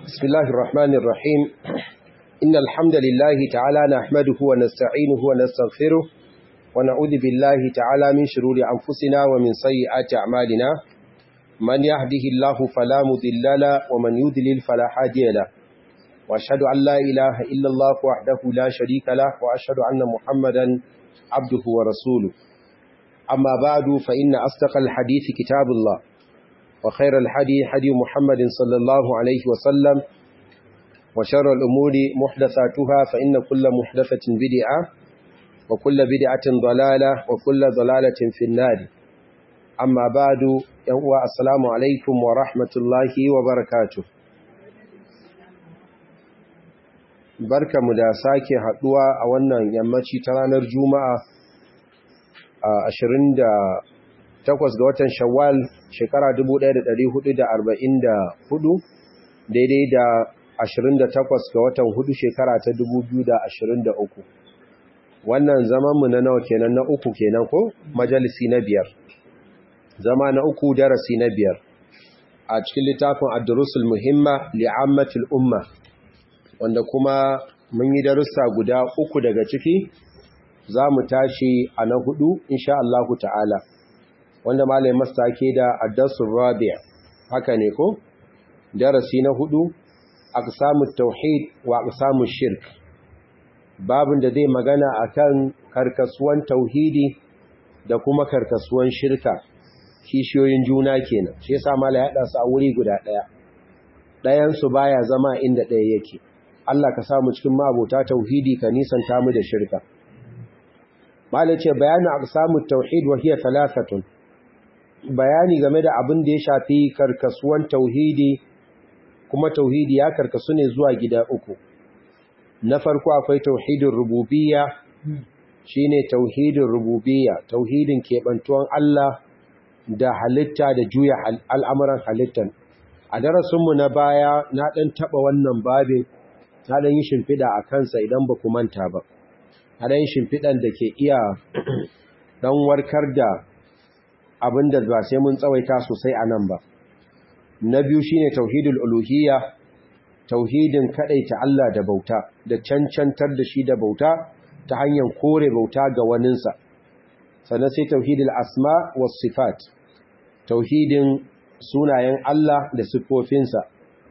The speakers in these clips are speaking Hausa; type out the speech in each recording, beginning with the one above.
بسم الله الرحمن الرحيم إن الحمد لله تعالى نحمده ونستعينه ونستغفره ونعوذ بالله تعالى من شرور أنفسنا ومن سيئات أعمالنا من يهده الله فلا مضل له ومن يضلل فلا هادي له وأشهد أن لا إله إلا الله وحده لا شريك له وأشهد أن محمدا عبده ورسوله أما بعد فإن أصدق الحديث كتاب الله وخير الحدي حدي محمد صلى الله عليه وسلم وشر الأمور محدثاتها فإن كل محدثة بدعة وكل بدعة ضلالة وكل ضلالة في النار أما بعد يهو السلام عليكم ورحمة الله وبركاته barka mu da sake haduwa a wannan yammaci ta ranar juma'a a 28 ga watan shawwal shekara 1444 daidai da 28 ga watan hudu shekara ta 2023 wannan zamanmu na nawa kenan na uku kenan ko majalisi na biyar zama na uku darasi na biyar a cikin littafin ad-durusul muhimma li'ammatil umma wanda kuma mun yi darussa guda uku daga ciki za mu tashi a na hudu insha Allahu ta'ala wanda malai masta ke da addasul rabi' haka ne ko darasi na hudu aqsamut tauhid wa aqsamush shirk babin da zai magana akan karkasuwan tauhidi da kuma karkasuwan shirka kishiyoyin juna kenan shi yasa malai ya dasu a wuri guda daya dayan su baya zama inda daya yake Allah ka samu cikin mabota tauhidi ka nisanta mu da shirka malai ce bayanu aqsamut tauhid wa hiya thalathatun bayani game da abin da ya shafi karkasuwan tauhidi kuma tauhidi ya karkasu ne zuwa gida uku na farko akwai tauhidin rububiyya shine tauhidin rububiyya tauhidin kebantuwan Allah da halitta da juya al'amuran halittan a darasinmu na baya na ɗan taɓa wannan babin na ɗan yi shimfiɗa a kansa idan ba ku manta ba a ɗan shimfiɗan da ke iya ɗan warkar da abin da ba sai mun tsawaita sosai a nan ba na biyu shine tauhidul uluhiyya tauhidin kadaita Allah da bauta da cancantar da shi da bauta ta hanyar kore bauta ga waninsa sannan sai tauhidul asma was sifat tauhidin sunayen Allah da sifofinsa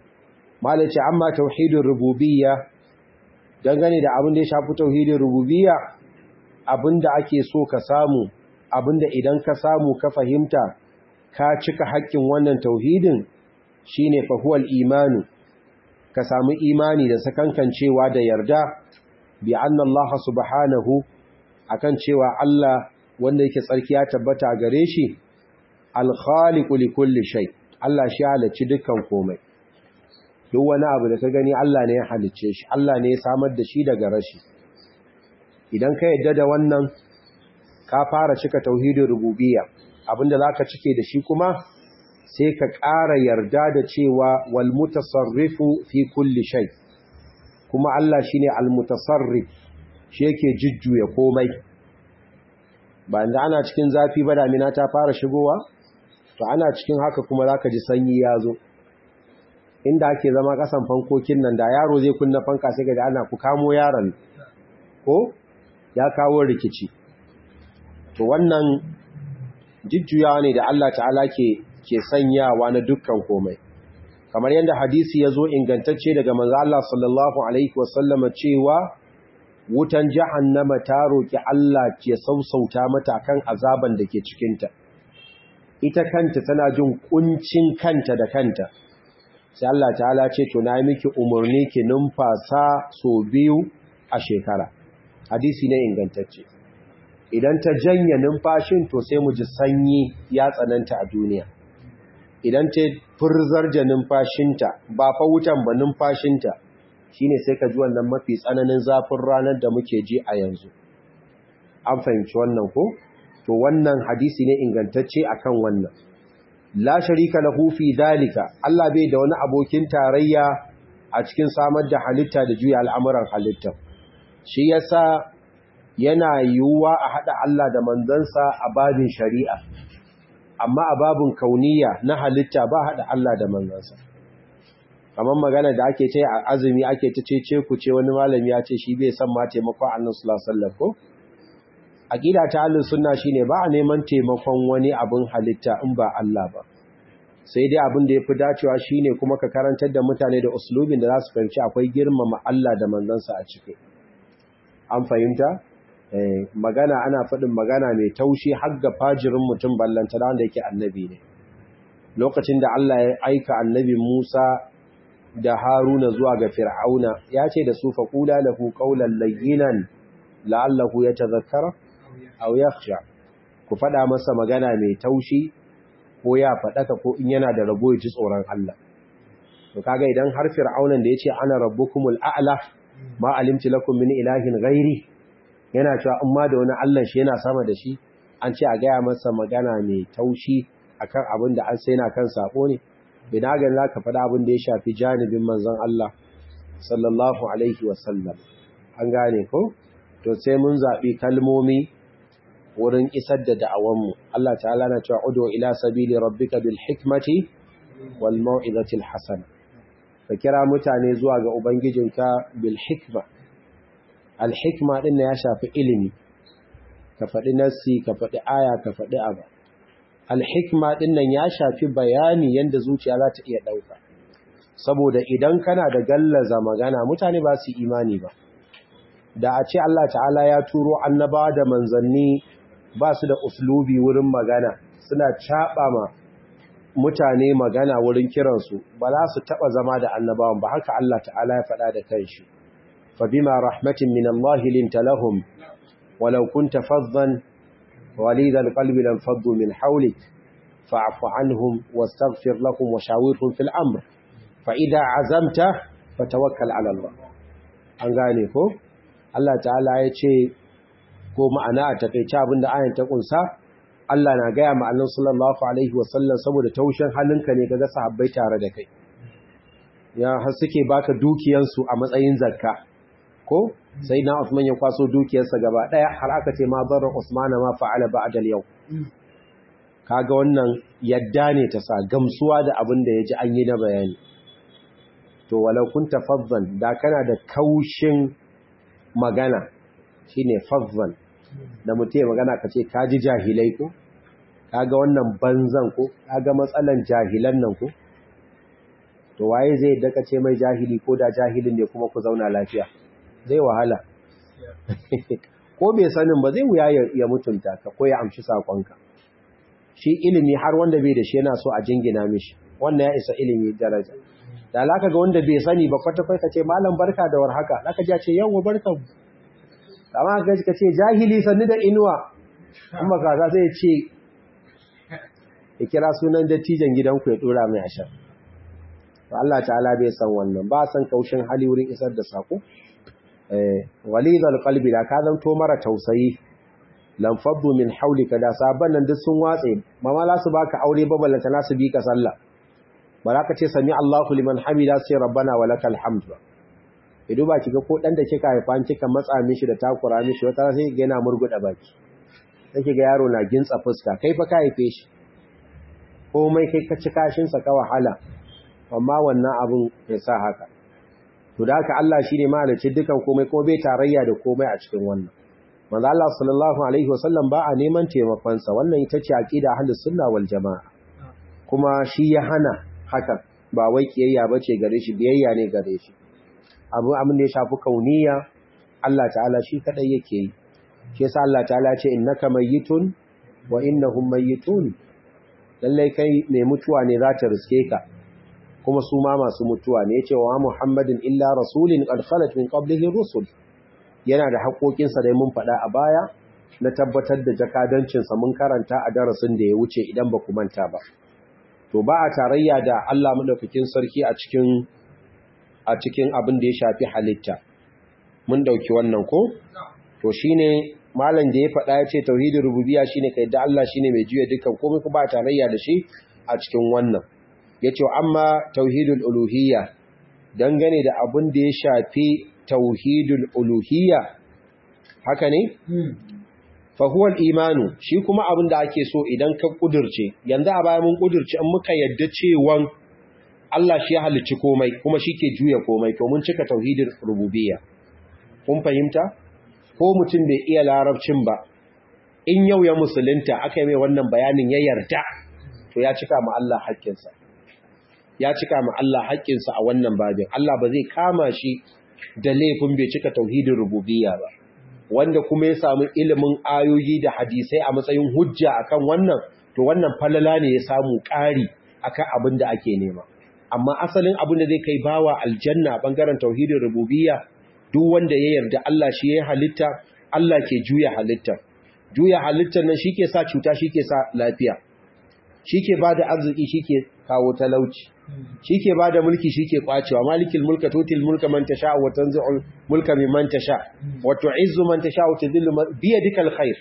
malaci amma tauhidin rububiyya dangane da abin da ya shafi tauhidin rububiyya abin da ake so ka samu abinda idan ka samu ka fahimta ka cika haƙƙin wannan tauhidin shine fahuwal imanu ka samu imani da sakankancewa da yarda bi anna Allah subhanahu akan cewa Allah wanda yake tsarki ya tabbata gare shi al-khaliqu li kulli shay Allah shi halacci dukkan komai duk wani abu da ka gani Allah ne ya halicce shi Allah ne ya samar da shi daga rashi idan ka yadda da wannan ka fara cika tauhidin rububiyya abinda zaka cike da shi kuma sai ka ƙara yarda da cewa wal mutasarrifu fi kulli shay kuma Allah shine al mutasarrif shi yake jujjuya komai ba inda ana cikin zafi ba damina ta fara shigowa to ana cikin haka kuma zaka ji sanyi ya zo inda ake zama kasan fankokin nan da yaro zai kunna fanka sai ga ana ku kamo yaron ko ya kawo rikici to wannan jujjuyawa ne da Allah ta'ala ke ke sanyawa na dukkan komai kamar yadda hadisi ya zo ingantacce daga manzo Allah sallallahu alaihi wasallam cewa wutan jahannama ta roki Allah ke sausauta mata kan azaban da ke cikin ta ita kanta tana jin kuncin kanta da kanta sai Allah ta'ala ce to na miki umurni ki numfasa so biyu a shekara hadisi ne ingantacce idan ta janye numfashin to sai mu ji sanyi ya tsananta a duniya idan ta furzar da numfashinta ba fa wutan ba numfashinta shine sai ka ji wannan mafi tsananin zafin ranar da muke ji a yanzu an fahimci wannan ko to wannan hadisi ne ingantacce akan wannan la sharika lahu fi dalika Allah bai da wani abokin tarayya a cikin samar da halitta da juya al'amuran halitta shi yasa yana yiwuwa a haɗa Allah da manzansa a babin shari'a amma a babin kauniya na halitta ba haɗa Allah da manzansa kamar magana da ake ce a azumi ake ta cece ku ce wani malami ya ce shi bai san ma taimakon annabi sallallahu alaihi wasallam ko aqida ta ahlus sunna shine ba a neman taimakon wani abin halitta in ba Allah ba sai dai abin da yafi dacewa shine kuma ka karantar da mutane da uslubin da za su fahimci akwai girmama Allah da manzansa a ciki an fahimta eh magana ana faɗin magana mai taushi har ga fajirin mutum ballanta da wanda yake annabi ne lokacin da Allah ya aika annabi Musa da Haruna zuwa ga Fir'auna ya ce da su faqula lahu qawlan layyinan la'allahu yatadhakkara aw yakhsha ku fada masa magana mai taushi ko ya fadaka ko in yana da rabo ya ji tsoron Allah to kaga idan har Fir'aunan da yace ana rabbukumul a'la ma alimtu lakum min ilahin ghairi yana cewa in ma da wani Allah shi yana sama da shi an ce a gaya masa magana mai taushi akan abin da an sai na kan sako ne bina ga za ka faɗa abin da ya shafi janibin manzon Allah sallallahu alaihi wasallam an gane ko to sai mun zaɓi kalmomi wurin isar da da'awanmu Allah ta'ala na cewa udu ila sabili rabbika bil hikmati wal mau'izati al hasana ka kira mutane zuwa ga ubangijinka bil hikma al hikma din ya shafi ilimi ka faɗi nassi ka faɗi aya ka faɗi abu alhikma din nan ya shafi bayani yanda zuciya za ta iya ɗauka saboda idan kana da gallaza magana mutane ba su imani ba da a ce Allah ta'ala ya turo annaba da manzanni ba su da uslubi wurin magana suna caɓa ma mutane magana wurin kiransu ba za su taɓa zama da annabawan ba haka Allah ta'ala ya faɗa da kanshi fa bima rahmatin min Allah linta lahum walau kunta faddan وليد القلب لانفضوا من حولك فاعف عنهم واستغفر لهم وشاورهم في الأمر فإذا عزمت فتوكل على الله an gane ko Allah ta'ala ya ce ko ma'ana a takeice abinda ayin ta kunsa Allah na gaya ma annabi sallallahu alaihi wasallam saboda taushin halinka ne kaga sahabbai tare da kai ya har suke baka dukiyansu a matsayin zakka ko sai na Usman ya kwaso dukiyarsa gaba daya har aka ce ma zarra Usman ma fa'ala ba'da al-yau kaga wannan yadda ne ta sa gamsuwa da abin da yaji an yi na bayani to walau kunta fazzan da kana da kaushin magana shine fazzan da mutum magana kace kaji jahilai ko kaga wannan banzan ko kaga matsalan jahilan nan ko to waye zai daka ce mai jahili ko da jahilin ne kuma ku zauna lafiya zai wahala ko bai sanin ba zai wuya ya mutunta ka ko ya amshi sakonka shi ilimi har wanda bai da shi yana so a jingina mishi wannan ya isa ilimi daraja da alaka ga wanda bai sani ba kwata kwata ce malam barka da warhaka zaka ji ce yawa barka amma ga ka ce jahili sanni da inuwa amma kaza sai ya ce ya kira sunan dattijan gidanku ya dora mai ashar Allah ta'ala bai san wannan ba san kaushin hali wurin isar da sako walidal qalbi da ka zanto mara tausayi lam faddu min hawlika da saban nan duk sun watse mama za su baka aure ba ballanta nasu bi ka sallah baraka ce sami Allahu liman hamida sai rabbana walakal hamd ido ba kiga ko dan da kika haifa kika matsa mishi da takura mishi wata sai ga yana murguda baki sai kiga yaro na gintsa fuska kai fa ka haife shi komai kai ka ci kashin sa ka wahala amma wannan abun ya sa haka to da haka Allah shine mahalicci dukan komai ko bai tarayya da komai a cikin wannan manzo Allah sallallahu alaihi wasallam ba a neman taimakon sa wannan ita ce aqida ahlus sunna wal jamaa kuma shi ya hana haka ba wai kiyayya bace gare shi biyayya ne gare shi abu amin da ya shafi kauniya Allah ta'ala shi kadai yake yi shi yasa Allah ta'ala ce innaka mayyitun wa innahum mayyitun lalle kai mai mutuwa ne za ta riske ka kuma su ma masu mutuwa ne yace wa Muhammadin illa rasulin qad khalat min qablihi rusul yana da haƙoƙinsa da mun faɗa a baya na tabbatar da jakadancinsa mun karanta a darasin da ya wuce idan ba ku manta ba to ba a tarayya da Allah madaukakin sarki a cikin a cikin abin da ya shafi halitta mun dauki wannan ko to shine malam da ya faɗa ya ce tauhidin rububiyya shine kai da Allah shine mai juya dukkan komai kuma ba tarayya da shi a cikin wannan yace amma tauhidul uluhiyya dangane da abin da ya shafi tauhidul uluhiyya haka ne fahuwal imanu shi kuma abin da ake so idan ka kudurce yanzu a baya mun kudurce in muka yadda cewan Allah shi ya halicci komai kuma shi ke juya komai to mun cika tauhidin rububiyya kun fahimta ko mutum bai iya larabcin ba in yau ya musulunta aka yi mai wannan bayanin ya yarda to ya cika ma Allah haƙƙinsa ya cika ma Allah haƙƙinsa a wannan babin Allah ba zai kama shi da laifin bai cika tauhidin rububiyya ba wanda kuma ya samu ilimin ayoyi da hadisai a matsayin hujja akan wannan to wannan falala ne ya samu ƙari akan abin da ake nema amma asalin abin da zai kai bawa aljanna bangaren tauhidin rububiyya duk wanda ya yarda Allah shi ya halitta Allah ke juya halitta juya halittar nan shike sa cuta shike sa lafiya shike bada arziki shike kawo talauci shike bada mulki shike kwacewa malikil mulka tutil mulka man tasha wa tanzi'ul mulka mimman tasha wa tu'izzu man tasha wa tudhillu bi yadikal khair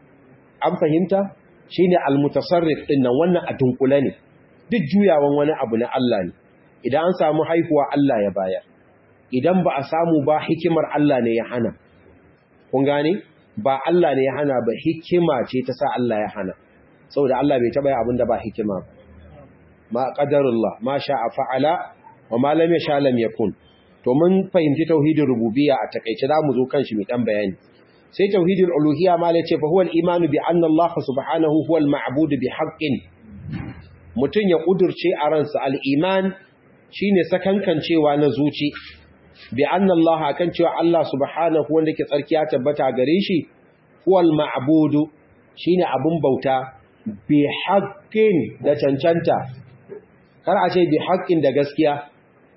an fahimta shine almutasarrif din nan wannan a dunkule ne duk juyawan wani abu na Allah ne idan an samu haihuwa Allah ya bayar idan ba a samu ba hikimar Allah ne ya hana kun gane ba Allah ne ya hana ba hikima ce ta sa Allah ya hana saboda Allah bai taba yi abinda ba hikima ba ma qadarullah ma sha'a fa'ala wa ma lam yasha lam yakun to mun fahimci tauhidin rububiyya a takeice zamu zo kan shi mai dan bayani sai tauhidul uluhiyya ma la ce fa huwa al-iman bi anna Allah subhanahu huwa al-ma'bud bi haqqin mutun ya kudurce a ransa al-iman shine sakankancewa na zuci bi anna Allah akan cewa Allah subhanahu wanda ke tsarki ya tabbata gare shi huwal ma'budu shine abun bauta bi haqqin da cancanta kar a ce bi haqqin da gaskiya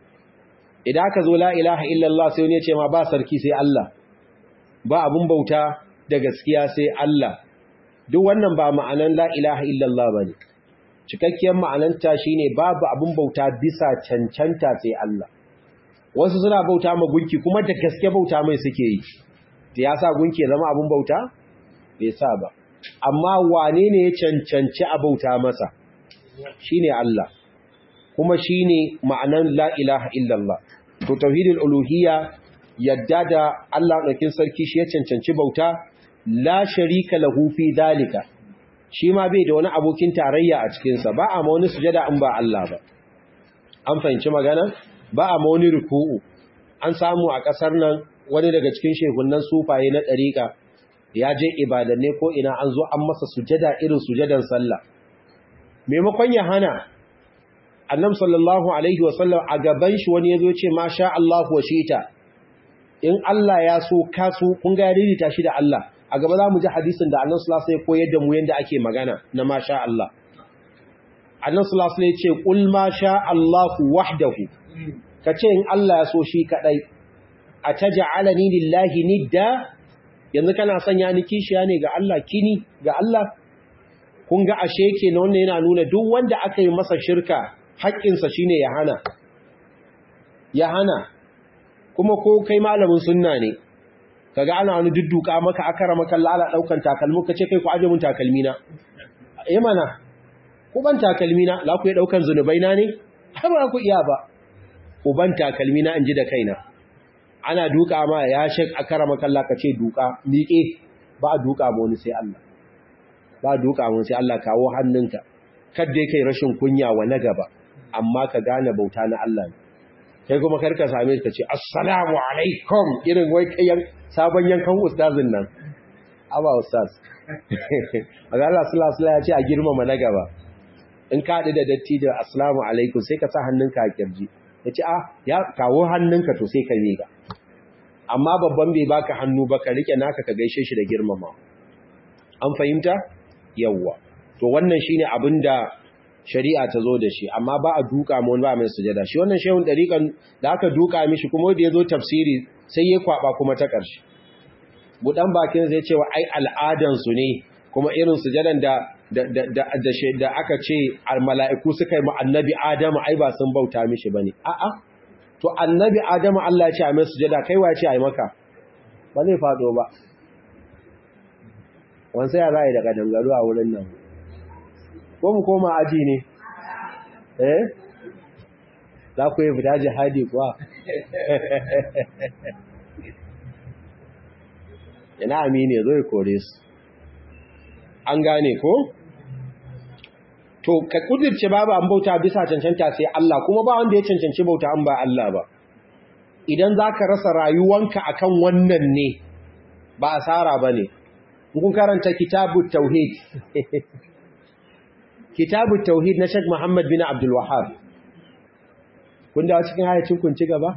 idan aka zo la ilaha illallah sai wani ya ce ma ba sarki sai Allah ba abun bauta da gaskiya sai Allah duk wannan ba ma'anan la ilaha illallah bane cikakkiyar ma'ananta shine babu abun bauta bisa cancanta sai Allah wasu suna bauta ma gunki kuma da gaske bauta mai suke yi da ya sa gunki zama abun bauta bai sa ba amma wane ne ya cancanci a bauta masa shine Allah kuma shine ma'anan la ilaha illallah to tauhidul uluhiyya yadda da Allah ɗaukin sarki shi ya cancanci bauta la sharika lahu fi dalika shi ma bai da wani abokin tarayya a cikinsa ba a ma wani sujada in ba Allah ba an fahimci magana ba a ma wani ruku'u an samu a ƙasar nan wani daga cikin shehunan sufaye na ɗariƙa ya je ibadanne ko ina an zo an masa sujada irin sujadan sallah maimakon ya hana annam sallallahu alaihi wasallam a gaban shi wani ya zo ce ma sha Allah wa shita in Allah ya so kasu kun ga ya shi da Allah a gaba za mu ji hadisin da annan sulasa ya koyar da mu yadda ake magana na ma sha Allah annan sulasa ya ce ƙul ma sha Allahu wahdahu ka ce in Allah ya so shi kaɗai a ta ja'alani lillahi nidda yanzu kana sanya ni kishiya ne ga Allah kini ga Allah kun ga ashe ke na wannan yana nuna duk wanda aka yi masa shirka haƙƙinsa shine ya hana ya hana kuma ko kai malamin sunna ne kaga ana wani dudduka maka akara maka lala daukan takalmu kace kai ku aje mun takalmi na eh mana ku ban takalmi na la ku yi daukan zunubai na ne har ba ku iya ba ku ban takalmi na inji da kaina ana duka ma ya shek akara maka Allah kace duka miƙe ba duka ba wani sai Allah ba duka mun sai Allah kawo hannunka kadda kai rashin kunya wa na gaba amma ka gane bauta na Allah ne kai kuma karka same ka ce assalamu alaikum irin wai kayan sabon yankan ustazin nan aba ustaz aga Allah sallallahu alaihi ya ce a girmama na gaba in ka da datti da assalamu alaikum sai ka sa hannunka a kirji yace ah ya kawo hannunka to sai ka miƙa amma babban bai baka hannu ba ka rike naka ka gaishe shi da girmama an fahimta yawwa to wannan shine abinda shari'a ta zo da shi amma ba a duka mu ba mai sujada shi wannan shehun dariƙan da aka duka mishi kuma da yazo tafsiri sai ya kwaba kuma ta ƙarshe budan bakin zai cewa ai al'adan su ne kuma irin sujadan da da da da, da aka ce al mala'iku suka yi mu annabi adamu ai ba sun bauta mishi bane a'a to annabi adamu Allah ya ce a mai sujada kai wace ai maka ba zai fado ba wansa ya za daga dangaro a wurin nan ko mu koma aji ne eh za ku yi fita jihadi kuwa ina amini zo ya kore su an gane ko to ka kudirce babu an bauta bisa cancanta sai Allah kuma ba wanda ya cancanci bauta an ba Allah ba idan zaka rasa rayuwanka akan wannan ne ba asara bane kun karanta kitabut tauhid kitabut tauhid na Sheikh Muhammad bin Abdul Wahhab kun da cikin hayacin kun ci gaba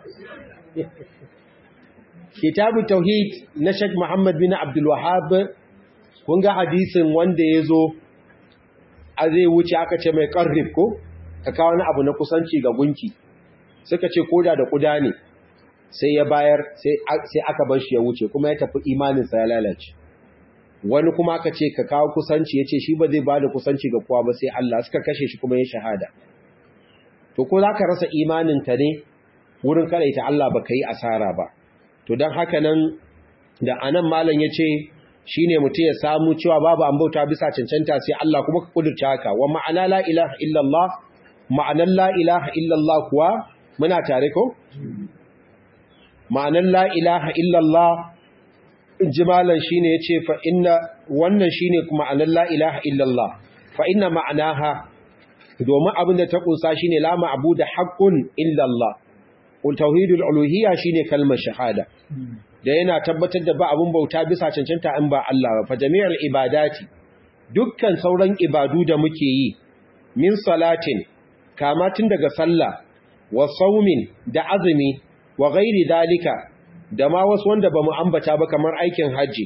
kitabut tauhid na Sheikh Muhammad bin Abdul Wahhab kun ga hadisin wanda yazo a zai wuce aka ce mai ƙarrib ko ka kawo wani abu na kusanci ga gunki suka ce koda da kuda ne sai ya bayar sai aka bar shi ya wuce kuma ya tafi imaninsa ya lalace wani kuma aka ce ka kawo kusanci ya ce shi ba zai ba da kusanci ga kowa ba sai Allah suka kashe shi kuma ya shahada to ko za ka rasa imaninka ne wurin karaita Allah ba ka yi asara ba to don haka nan da anan malam ya ce shi ne mutum ya samu cewa babu an bauta bisa cancanta sai Allah kuma ka kudurta haka wa ma'ana la ilaha illallah ma'anar la ilaha illallah kuwa muna tare ko? ma'anar la ilaha illallah jimalan shi ne ya ce fa'inna wannan shi ne ma'anar la ilaha illallah fa'inna ma'anaha domin abin da ta ƙunsa shi ne lama abu da haƙƙun illallah tauhidul uluhiyya shi ne kalmar shahada da yana tabbatar da ba abin bauta bisa cancanta in ba Allah ba fa jami'ar ibadati dukkan sauran ibadu da muke yi min salatin kama tun daga sallah wa saumin da azumi wa ghairi dalika da ma wasu wanda ba mu ambata ba kamar aikin haji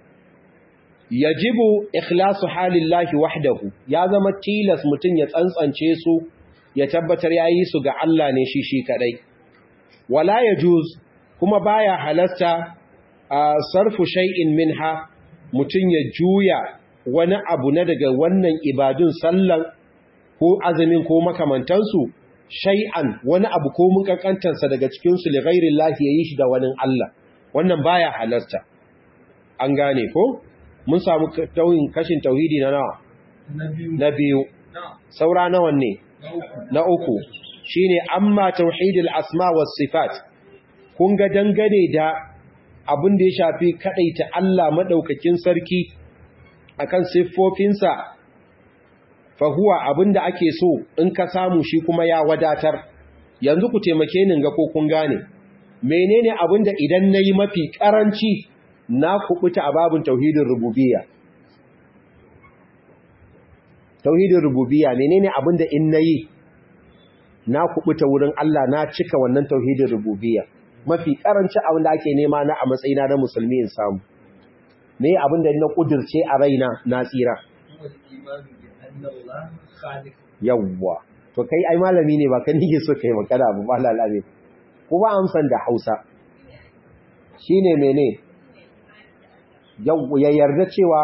yajibu ikhlasu halillahi wahdahu ya zama tilas mutun ya tsantsance su ya tabbatar yayi su ga Allah ne shi shi kadai wala yajuz kuma baya halasta a sarfu shay'in minha mutun ya juya wani abu na daga wannan ibadun sallan ko azumin ko makamantansu shay'an wani abu ko mun kankantarsa daga cikin su li ghairillahi yayi shi da wani Allah wannan baya halasta an gane ko mun samu tauhin kashin tauhidi na nawa na biyu saura nawa ne na uku shine amma tauhidul asma was sifat kun ga dangane da abin da ya shafi kadaita Allah madaukakin sarki akan siffofinsa fa huwa abin da ake so in ka samu shi kuma ya wadatar yanzu ku taimake ni ga ko kun gane menene abin da idan nayi mafi karanci na kubuta a babin tauhidin rububiyya tauhidin rububiyya menene abin da in nayi na kubuta wurin Allah na cika wannan tauhidin rububiyya mafi karanci abin da ake nema na a matsayina na musulmi in samu me abin da na kudirce a raina na tsira yawwa to kai ai malami ne ba kan nige so kai magana ba ba lalabe ko ba amsan da Hausa shine mene ya yarda cewa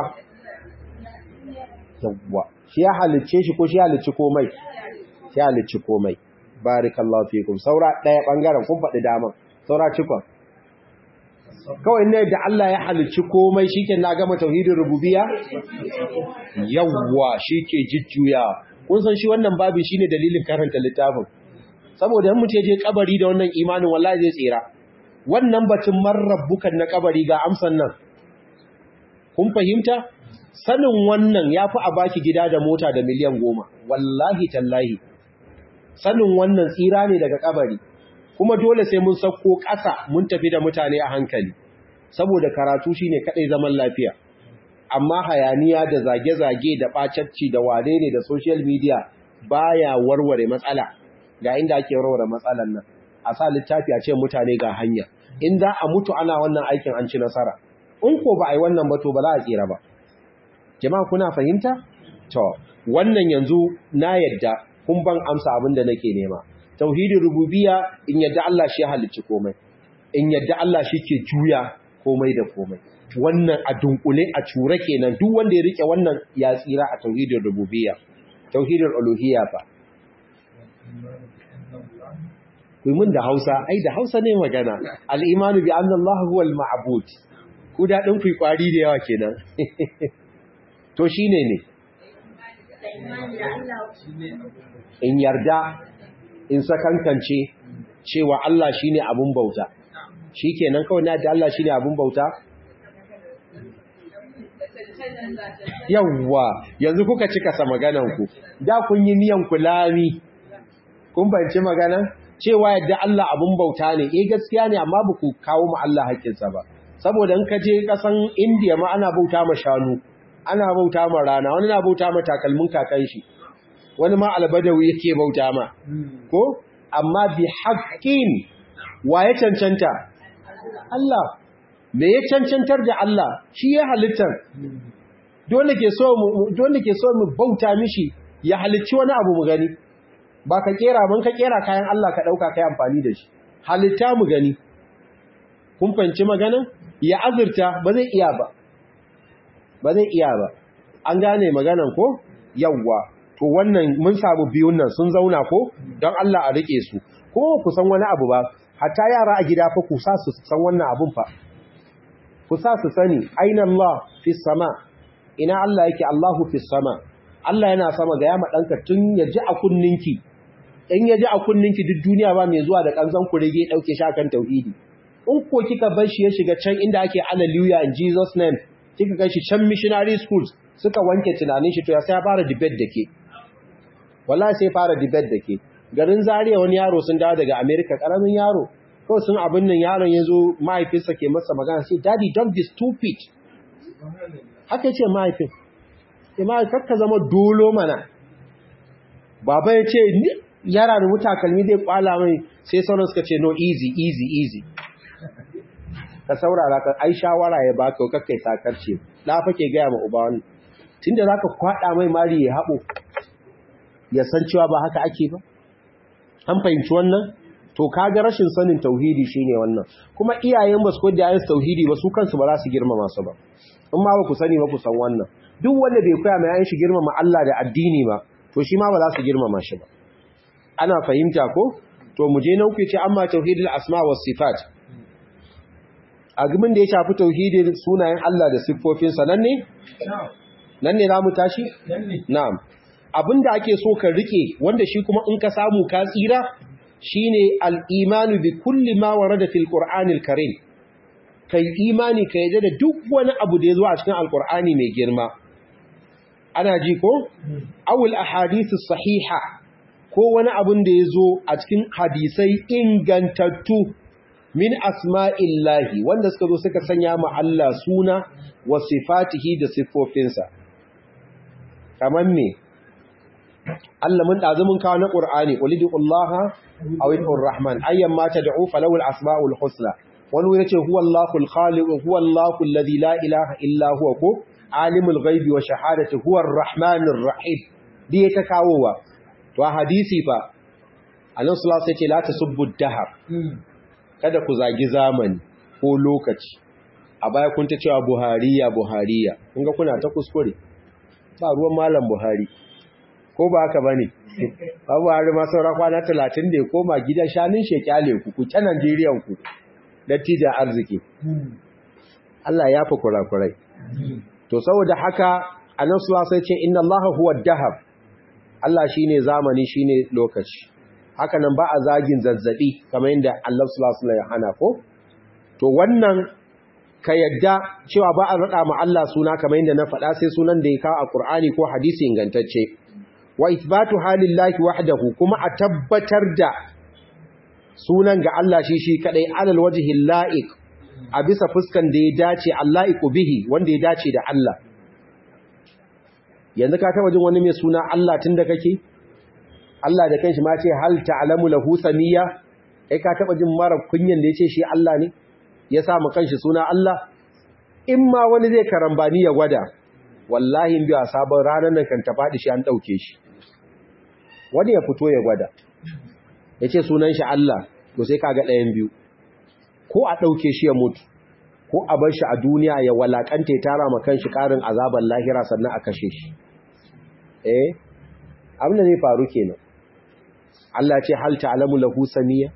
yawwa shi ya halicce shi ko shi ya halicci komai shi ya halicci komai barakallahu fikum saura daya bangaren kun faɗi dama saura cikon kawai ne da Allah ya halicci komai shike na gama tauhidin rububiyya yawwa shike jujjuya kun san shi wannan babin shine dalilin karanta littafin saboda in mutum je kabari da wannan imanin wallahi zai tsira wannan batun marrabbukan na kabari ga amsan nan kun fahimta sanin wannan yafi a baki gida da mota da miliyan goma wallahi tallahi sanin wannan tsira ne daga kabari kuma dole sai mun sauko ƙasa mun tafi da mutane a hankali saboda karatu shine kadai zaman lafiya amma hayaniya da zage-zage da bacacci da wane ne da social media baya warware matsala ga inda ake warware matsalan nan a sa littafi a ce mutane ga hanya in za a mutu ana wannan aikin an ci nasara in ko ba a yi wannan ba to ba za a tsira ba jama'a kuna fahimta to wannan yanzu na yadda kun ban amsa abin da nake nema tauhidin rububiyya in yadda Allah shi halicci komai in yadda Allah shi ke juya komai da komai wannan a dunkule a cure kenan duk wanda ya rike wannan ya tsira a tauhidin rububiyya tauhidin uluhiyya fa kuyi mun da Hausa ai da Hausa ne magana al-imanu bi anna Allah huwa al-ma'bud ku da din kuyi kwari da yawa kenan to shine ne in yarda in sakankance cewa Allah shi ne abin bauta shi kenan kawai na da Allah shi ne abin bauta yawwa yanzu kuka cika sa maganan ku da kun yi miyan kulami kun banci magana cewa yadda Allah abun bauta ne eh gaskiya ne amma ba ku kawo mu Allah haƙƙinsa ba saboda in ka je kasan India ma ana bauta ma shanu ana bauta ma rana wani na bauta ma takalmin kakan shi wani ma albadawi yake bauta ma ko amma bi haqqin wa ya cancanta Allah me ya cancantar da Allah shi ya halittar dole ke so mu dole ke so mu bauta mishi ya halicci wani abu mu gani ba ka kera mun ka kera kayan Allah ka dauka kai amfani da shi halitta mu gani kun fanci magana ya azurta ba zai iya ba ba zai iya ba an gane maganan ko yawwa to wannan mun samu biyun nan sun zauna ko don Allah a rike su ko ku san wani abu ba hatta yara a gida fa ku sa su san wannan abun fa ku sa su sani aina Allah fi sama ina Allah yake Allahu fi sama Allah yana sama ga yama danka tun ya ji a kunninki in ya ji a kunninki duk duniya ba mai zuwa da kanzan ku rage dauke shi akan tauhidi in ko kika bar shi ya shiga can inda ake hallelujah in Jesus name kika kai shi can missionary schools suka wanke tunanin shi to ya sai ya fara debate dake wallahi sai fara debate dake garin Zaria wani yaro sun dawo daga America karamin yaro ko sun abin nan yaron yazo mahaifinsa ke masa magana sai daddy don't be stupid haka yace mahaifin sai ma kakka zama dolo mana baba ya ce yara da mutakalmi zai kwala mai sai sauran suka ce no easy easy easy ka saurara ka ai shawara ya baka kakkai sakarce da fa ke gaya ma uba wani tunda zaka kwada mai mari ya habo ya san cewa ba haka ake ba an fahimci wannan to kaga rashin sanin tauhidi shine wannan kuma iyayen ba su koyar da yayin tauhidi ba su kansu ba za su girmama su ba in ma ba ku sani ba ku san wannan duk wanda bai koya mai yayin shi girmama Allah da addini ba to shi ma ba za su girmama shi ba ana fahimta ko to mu je nan ku ce amma tauhidul asma was sifat agumin da ya shafi tauhidin sunayen Allah da siffofinsa nan ne nan ne zamu tashi na'am abinda ake so ka rike wanda shi kuma in ka samu ka tsira shine al-imanu bi kulli ma warada fil qur'anil karim kai imani ka yadda da duk wani abu da ya zo a cikin alqur'ani mai girma ana ji ko awul ahadith sahiha ko wani abun da ya zo a cikin hadisai ingantattu min asma'illahi wanda suka zo suka sanya ma Allah suna wa sifatihi da siffofinsa kamar me Allah mun dazu mun kawo na Qur'ani ulidullaha aw idur rahman ayyan ma tad'u falahu al-asma'ul husna wani wuri yace huwallahu al-khaliq huwallahu alladhi la ilaha illa huwa ko alimul ghaibi wa shahadati huwa ar-rahmanir rahim diye ta kawowa to hadisi fa Allah sallallahu alaihi wasallam yace la tasubbu ad-dahr kada ku zagi zamani ko lokaci a baya kun ta cewa buhariya buhariya kun ga kuna ta kuskure ba ruwan malam buhari ko ba haka bane ba buhari ma saura kwana 30 da ya koma gidan shanin shekyale ku ku ta Najeriyan ku dattijan arziki Allah ya fi kurakurai to saboda haka annabi sallallahu alaihi wasallam ce inna allaha huwa ad-dahab Allah shine zamani shine lokaci haka nan ba a zagin zazzabi kamar yadda Allah sallallahu alaihi ya hana ko to wannan ka yadda cewa ba a rada ma Allah suna kamar yadda na faɗa sai sunan da ya kawo a Qur'ani ko hadisi ingantacce wa ithbatu halillahi wahdahu kuma a tabbatar da sunan ga Allah shi shi kadai alal wajhi la'iq a bisa fuskan da ya dace Allahiqu bihi wanda ya dace da Allah yanzu ka taba jin wani mai suna Allah tunda kake Allah da kanshi ma ce hal ta'lamu lahu samiyya kai ka taba jin mara kunyan da yace shi Allah ne ya sa mu kanshi suna Allah in ma wani zai karambani ya gwada wallahi in biya sabon ranar nan kan ta fadi shi an dauke shi wani ya fito ya gwada yace sunan shi Allah to sai kaga ɗayan biyu ko a dauke shi ya mutu ko a bar shi a duniya ya walakanta ya tara ma kanshi karin azaban lahira sannan a kashe shi eh abin da zai faru kenan Allah ce hal ta'lamu lahu samiyya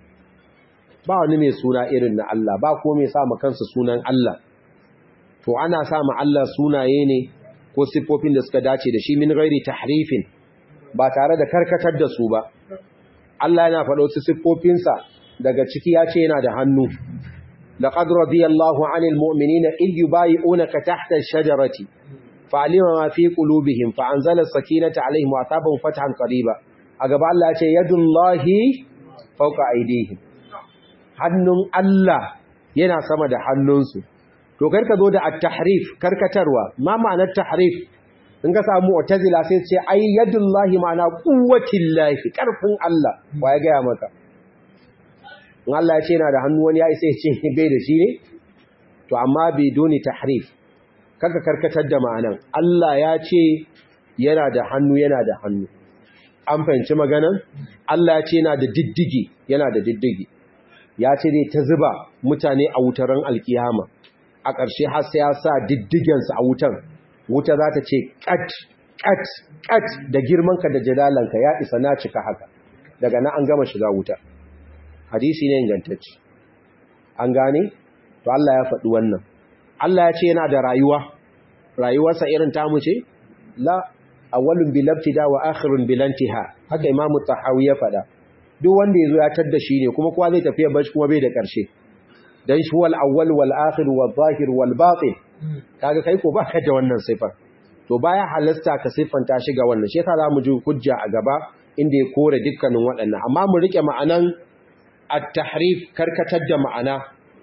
ba wani mai suna irin na Allah ba ko mai sa kansa sunan Allah to ana sa ma Allah sunaye ne ko sifofin da suka dace da shi min ghairi tahrifin ba tare da karkatar da su ba Allah yana faɗo su siffofinsa daga ciki ya ce yana da hannu laqad radiyallahu 'anil mu'minina id yubayi'unaka tahta ash-shajarati fa'alima ma fi qulubihim fa anzala as-sakinata alaihim wa asabahum fathan qariba a gaba Allah ya ce yadullahi fawqa aydihim hannun Allah yana sama da hannunsu to kar ka zo da at-tahrif karkatarwa ma ma'anar tahrif in ka samu mu'tazila sai ce ai yadullahi ma'ana quwwatillahi karfin Allah wa ya ga maka in Allah ya ce yana da hannu wani ya isa ya ce bai da shi ne to amma bai doni tahrif kaka karkatar da ma'anan Allah ya ce yana da hannu yana da hannu an fahimci maganan Allah ya ce yana da diddigi yana da diddigi ya ce zai ta zuba mutane a wutaran alkiyama a ƙarshe har sai ya sa diddigensu a wutan wuta za ta ce kat kat kat da girmanka da jadalanka ya isa na cika haka daga nan an gama shiga wuta hadisi ne ingantacce an gane to Allah ya faɗi wannan Allah ya ce yana da rayuwa rayuwarsa irin tamu ce la awwalun bil ibtida wa akhirun bil intiha haka imamu tahawi ya faɗa duk wanda yazo ya tadda shi ne kuma kowa zai tafi bashi kuma bai da ƙarshe dan shi wal awwal wal akhir wal zahir wal batin kaga kai ko baka da wannan sifar to baya halasta ka siffanta shi ga wannan shi yasa zamu ji hujja a gaba inda ya kore dukkanin waɗannan amma mu rike ma'anan at-tahrif karkatar da ma'ana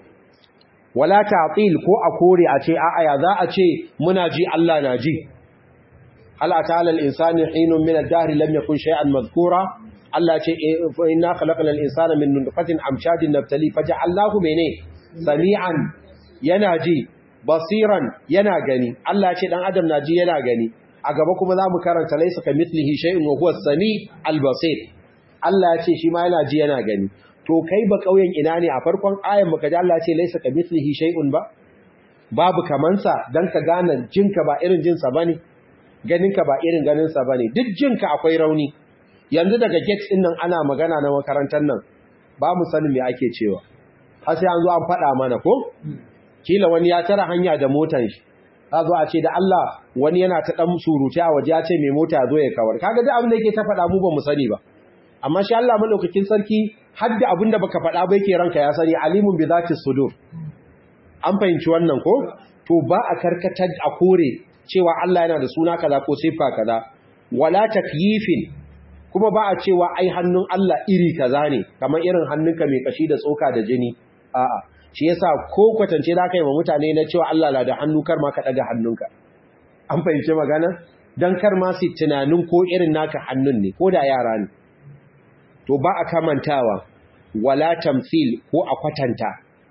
wala ta'til ko a kore a ce a'a ya za a ce muna ji Allah na ji hal atala al-insani hinun min ad-dahr lam yakun shay'an madhkura Allah ce inna khalaqna al-insana min nutfatin amshajin nabtali faja'alnahu mene sami'an yana ji basiran yana gani Allah ce dan adam na ji yana gani a gaba kuma za mu karanta laysa kamithlihi shay'un wa huwa as-sami' al-basir Allah ya ce shi ma yana ji yana gani to kai ba kauyen ina ne a farkon ayan muka ji Allah ce laysa kamithlihi shay'un ba babu kamansa dan ka gane jinka ba irin jinsa bane ganinka ba irin ganinsa bane duk jinka akwai rauni yanzu daga gate din nan ana magana na makarantar nan ba mu sanin me ake cewa har sai an zo an faɗa mana ko kila wani ya tara hanya da motar shi za zo a ce da Allah wani yana ta dan surutu a waje ya ce mai mota zo ya kawar kaga duk abin da yake ta faɗa mu ba mu sani ba amma shi Allah madaukakin sarki har da abin da baka faɗa ba yake ranka ya sani alimun bi zati sudur an fahimci wannan ko to ba a karkatar a kore cewa Allah yana da suna kaza ko siffa kaza wala takyifin kuma ba a cewa ai hannun Allah iri kaza ne kamar irin hannunka mai kashi da tsoka da jini a'a shi yasa ko kwatance da kai wa mutane na cewa Allah na da hannu kar ma ka daga hannunka an fahimci magana dan kar ma su tunanin ko irin naka hannun ne ko da yara ne to ba a kamantawa wala tamthil ko a kwatanta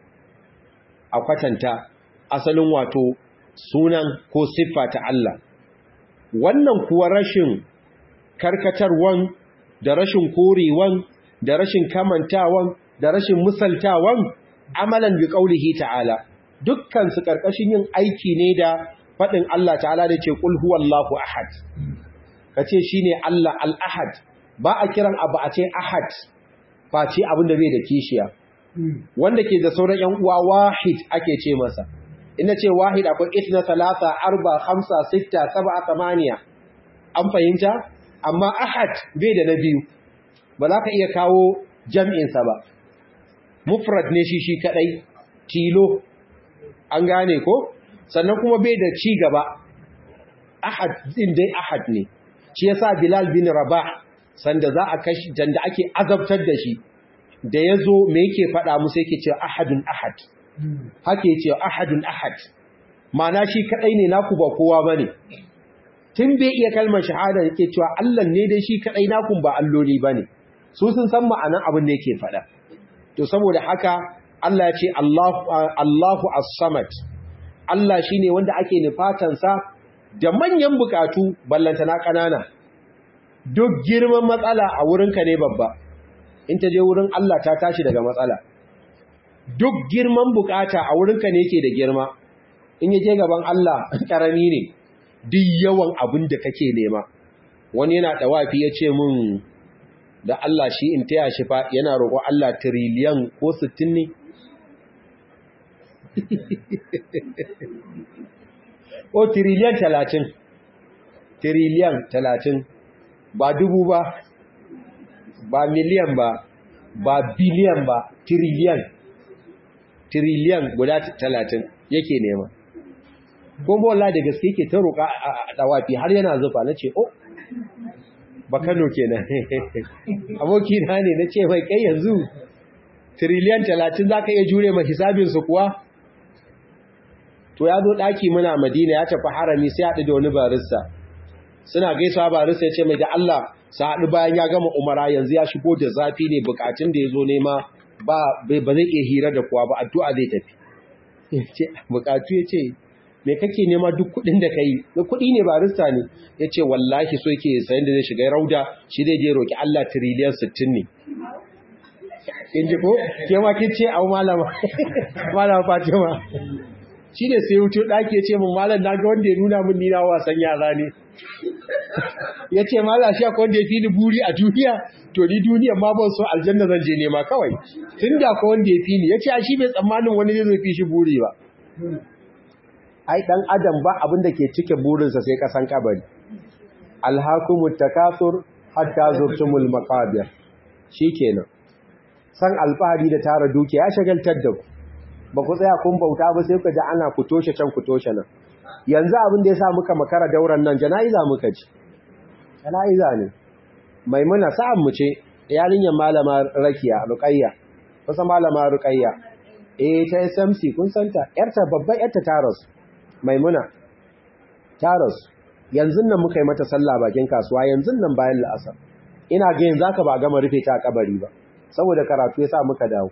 a kwatanta asalin wato sunan ko siffa ta Allah wannan kuwa rashin karkatarwan da rashin korewan da rashin kamantawan da rashin misaltawan amalan bi qaulihi ta'ala dukkan su karkashin yin aiki ne da fadin Allah ta'ala da ce qul huwallahu ahad kace shine Allah al-ahad ba a kiran abu a ce ahad face abin da bai da kishiya wanda ke da sauran yan uwa wahid ake ce masa ina ce wahid akwai itna talata arba khamsa sitta sab'a thamaniya an fahimta amma ahad bai da na biyu ba za ka iya kawo jam'insa ba mufrad ne shi shi kadai tilo an gane ko sannan kuma bai da ci gaba ahad din dai ahad ne shi yasa bilal bin rabah sanda za a kashi janda ake azabtar da shi da yazo me yake faɗa musu yake cewa ahadun ahad haka yace ahadun ahad ma'ana shi kadai ne naku ba kowa bane tun bai iya kalmar shahada yake cewa Allah ne dai shi kadai naku ba alloli bane su sun san ma'anan abin da yake faɗa to saboda haka Allah ya ce Allahu Allahu as-samad Allah shine wanda ake nufatan sa da manyan bukatu ballantana kanana duk girman matsala a wurinka ne babba in ta je wurin Allah ta tashi daga matsala duk girman bukata a wurinka ne yake da girma in ya je gaban Allah karami ne duk yawan abin da kake nema wani yana dawafi ya ce mun da Allah shi in taya shi fa yana roƙo Allah tiriliyan ko 60 ne ko tiriliyan 30 tiriliyan 30 ba dubu ba ba miliyan ba ba biliyan ba tiriliyan tiriliyan guda 30 yake nema kuma wallahi da gaske yake ta roƙa a dawafi har yana zufa nace oh ba Kano kenan aboki na ne nace mai kai yanzu trillion 30 zaka iya jure ma hisabin su kuwa to ya zo daki muna Madina ya tafi harami sai haɗu da wani barista suna gaisawa barista ya ce mai da Allah sa haɗu bayan ya gama umara yanzu ya shigo da zafi ne bukatun da ya zo nema ba ba zai iya hira da kuwa ba addu'a zai tafi bukatu ya ce me kake nema duk kudin da kai da kudi ne barista ne ya ce wallahi so yake sayan da zai shiga rauda shi zai je roki Allah tiriliyan 60 ne kin ji ko ke ma kin ce au malama malama Fatima shi ne sai wuto daki ya ce mun malam na ga wanda ya nuna mun ni na wasan yara ne ya ce malam shi akwai wanda ya fi ni buri a duniya to ni duniya ma ban so aljanna zan je nema kawai tun da ko wanda ya fi ni ya ce a shi bai tsammanin wani zai fi shi buri ba ai dan adam ba abin da ke cike burinsa sai kasan kabari alhakumut takasur hatta zurtumul maqabir shikenan san alfahari da tara dukiya ya shagaltar da ku ba ku tsaya kun bauta ba sai ku ji ana ku toshe can ku toshe nan yanzu abin da yasa muka makara dauran nan jana'iza muka ji jana'iza ne maimuna sa'an mu ce yarinyar malama rakiya ruqayya kusa malama ruqayya eh ta SMC kun santa yarta babban yarta ta rasu maimuna ta rasu yanzu nan muka yi mata sallah bakin kasuwa yanzu nan bayan la'asar ina ga yanzu aka ba gama rufe ta a kabari ba saboda karatu ya sa muka dawo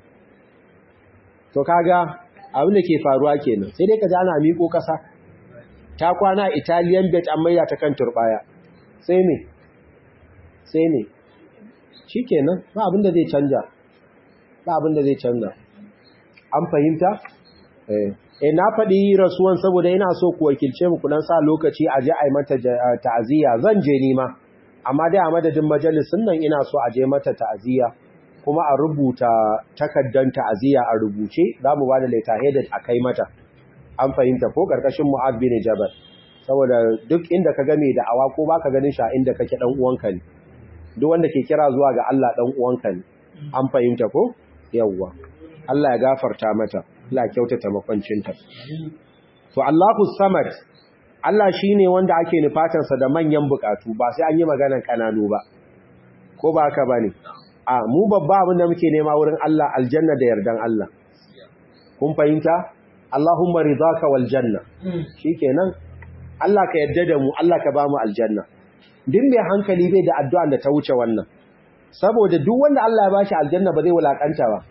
to kaga abin da ke faruwa kenan sai dai ka ji ana miƙo ƙasa ta kwana italian bet an maida ta kan turbaya sai ne sai ne shikenan ba abin da zai canja ba abin da zai canja an fahimta eh na faɗi rasuwan saboda ina so ku wakilce mu kudan sa lokaci a je a yi mata ta'aziyya zan je nima amma dai a madadin majalisun nan ina so a je mata ta'aziyya kuma a rubuta takaddan ta'aziyya a rubuce za mu ba da leta headed a kai mata an fahimta ko karkashin mu'ad bin jabal saboda duk inda ka game da awa ko baka ganin sha inda kake dan uwanka ne duk wanda ke kira zuwa ga Allah dan uwanka ne an fahimta ko yawwa Allah ya gafarta mata Allah kyautata makwancinta. To Allahu Samad Allah shine wanda ake nufatansa da manyan bukatu ba sai an yi maganan kananu ba. Ko ba haka bane? A mu babba abin da muke nema wurin Allah aljanna da yardan Allah. Kun fahimta? Allahumma ridaka wal janna. Shikenan Allah ka yarda da mu, Allah ka ba mu aljanna. Din mai hankali bai da addu'a da ta wuce wannan. Saboda duk wanda Allah ya bashi aljanna ba zai wulakanta ba.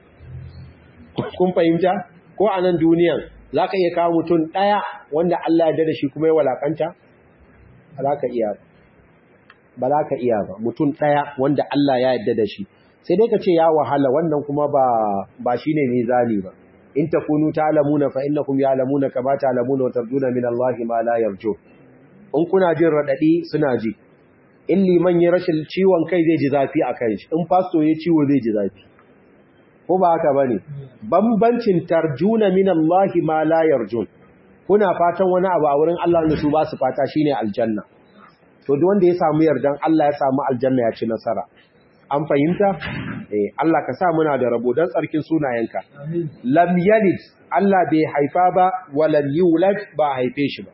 Kun fahimta? ko a nan duniyan za ka iya kawo mutum ɗaya wanda Allah ya da shi kuma ya walakanta? Ba za ka iya ba. Ba za ka iya ba. Mutum ɗaya wanda Allah ya yarda da shi. Sai dai ka ce ya wahala wannan kuma ba ba shi ne mizani ba. In ta kunu ta alamuna fa inna kum ya alamuna ka ba ta alamuna wa tarduna min Allah ma la yarjo. In kuna jin raɗaɗi suna ji. In liman ya rashin ciwon kai zai ji zafi a kan shi. In fasto ya ciwo zai ji zafi. ko ba haka bane bambancin tarjuna min Allah ma la yarjun kuna fatan wani abu a wurin Allah da su ba su fata shine aljanna to duk wanda ya samu yardan Allah ya samu aljanna ya ci nasara an fahimta eh Allah ka sa muna da rabo dan tsarkin sunayenka lam yalid Allah bai haifa ba wa lam yulad ba haife shi ba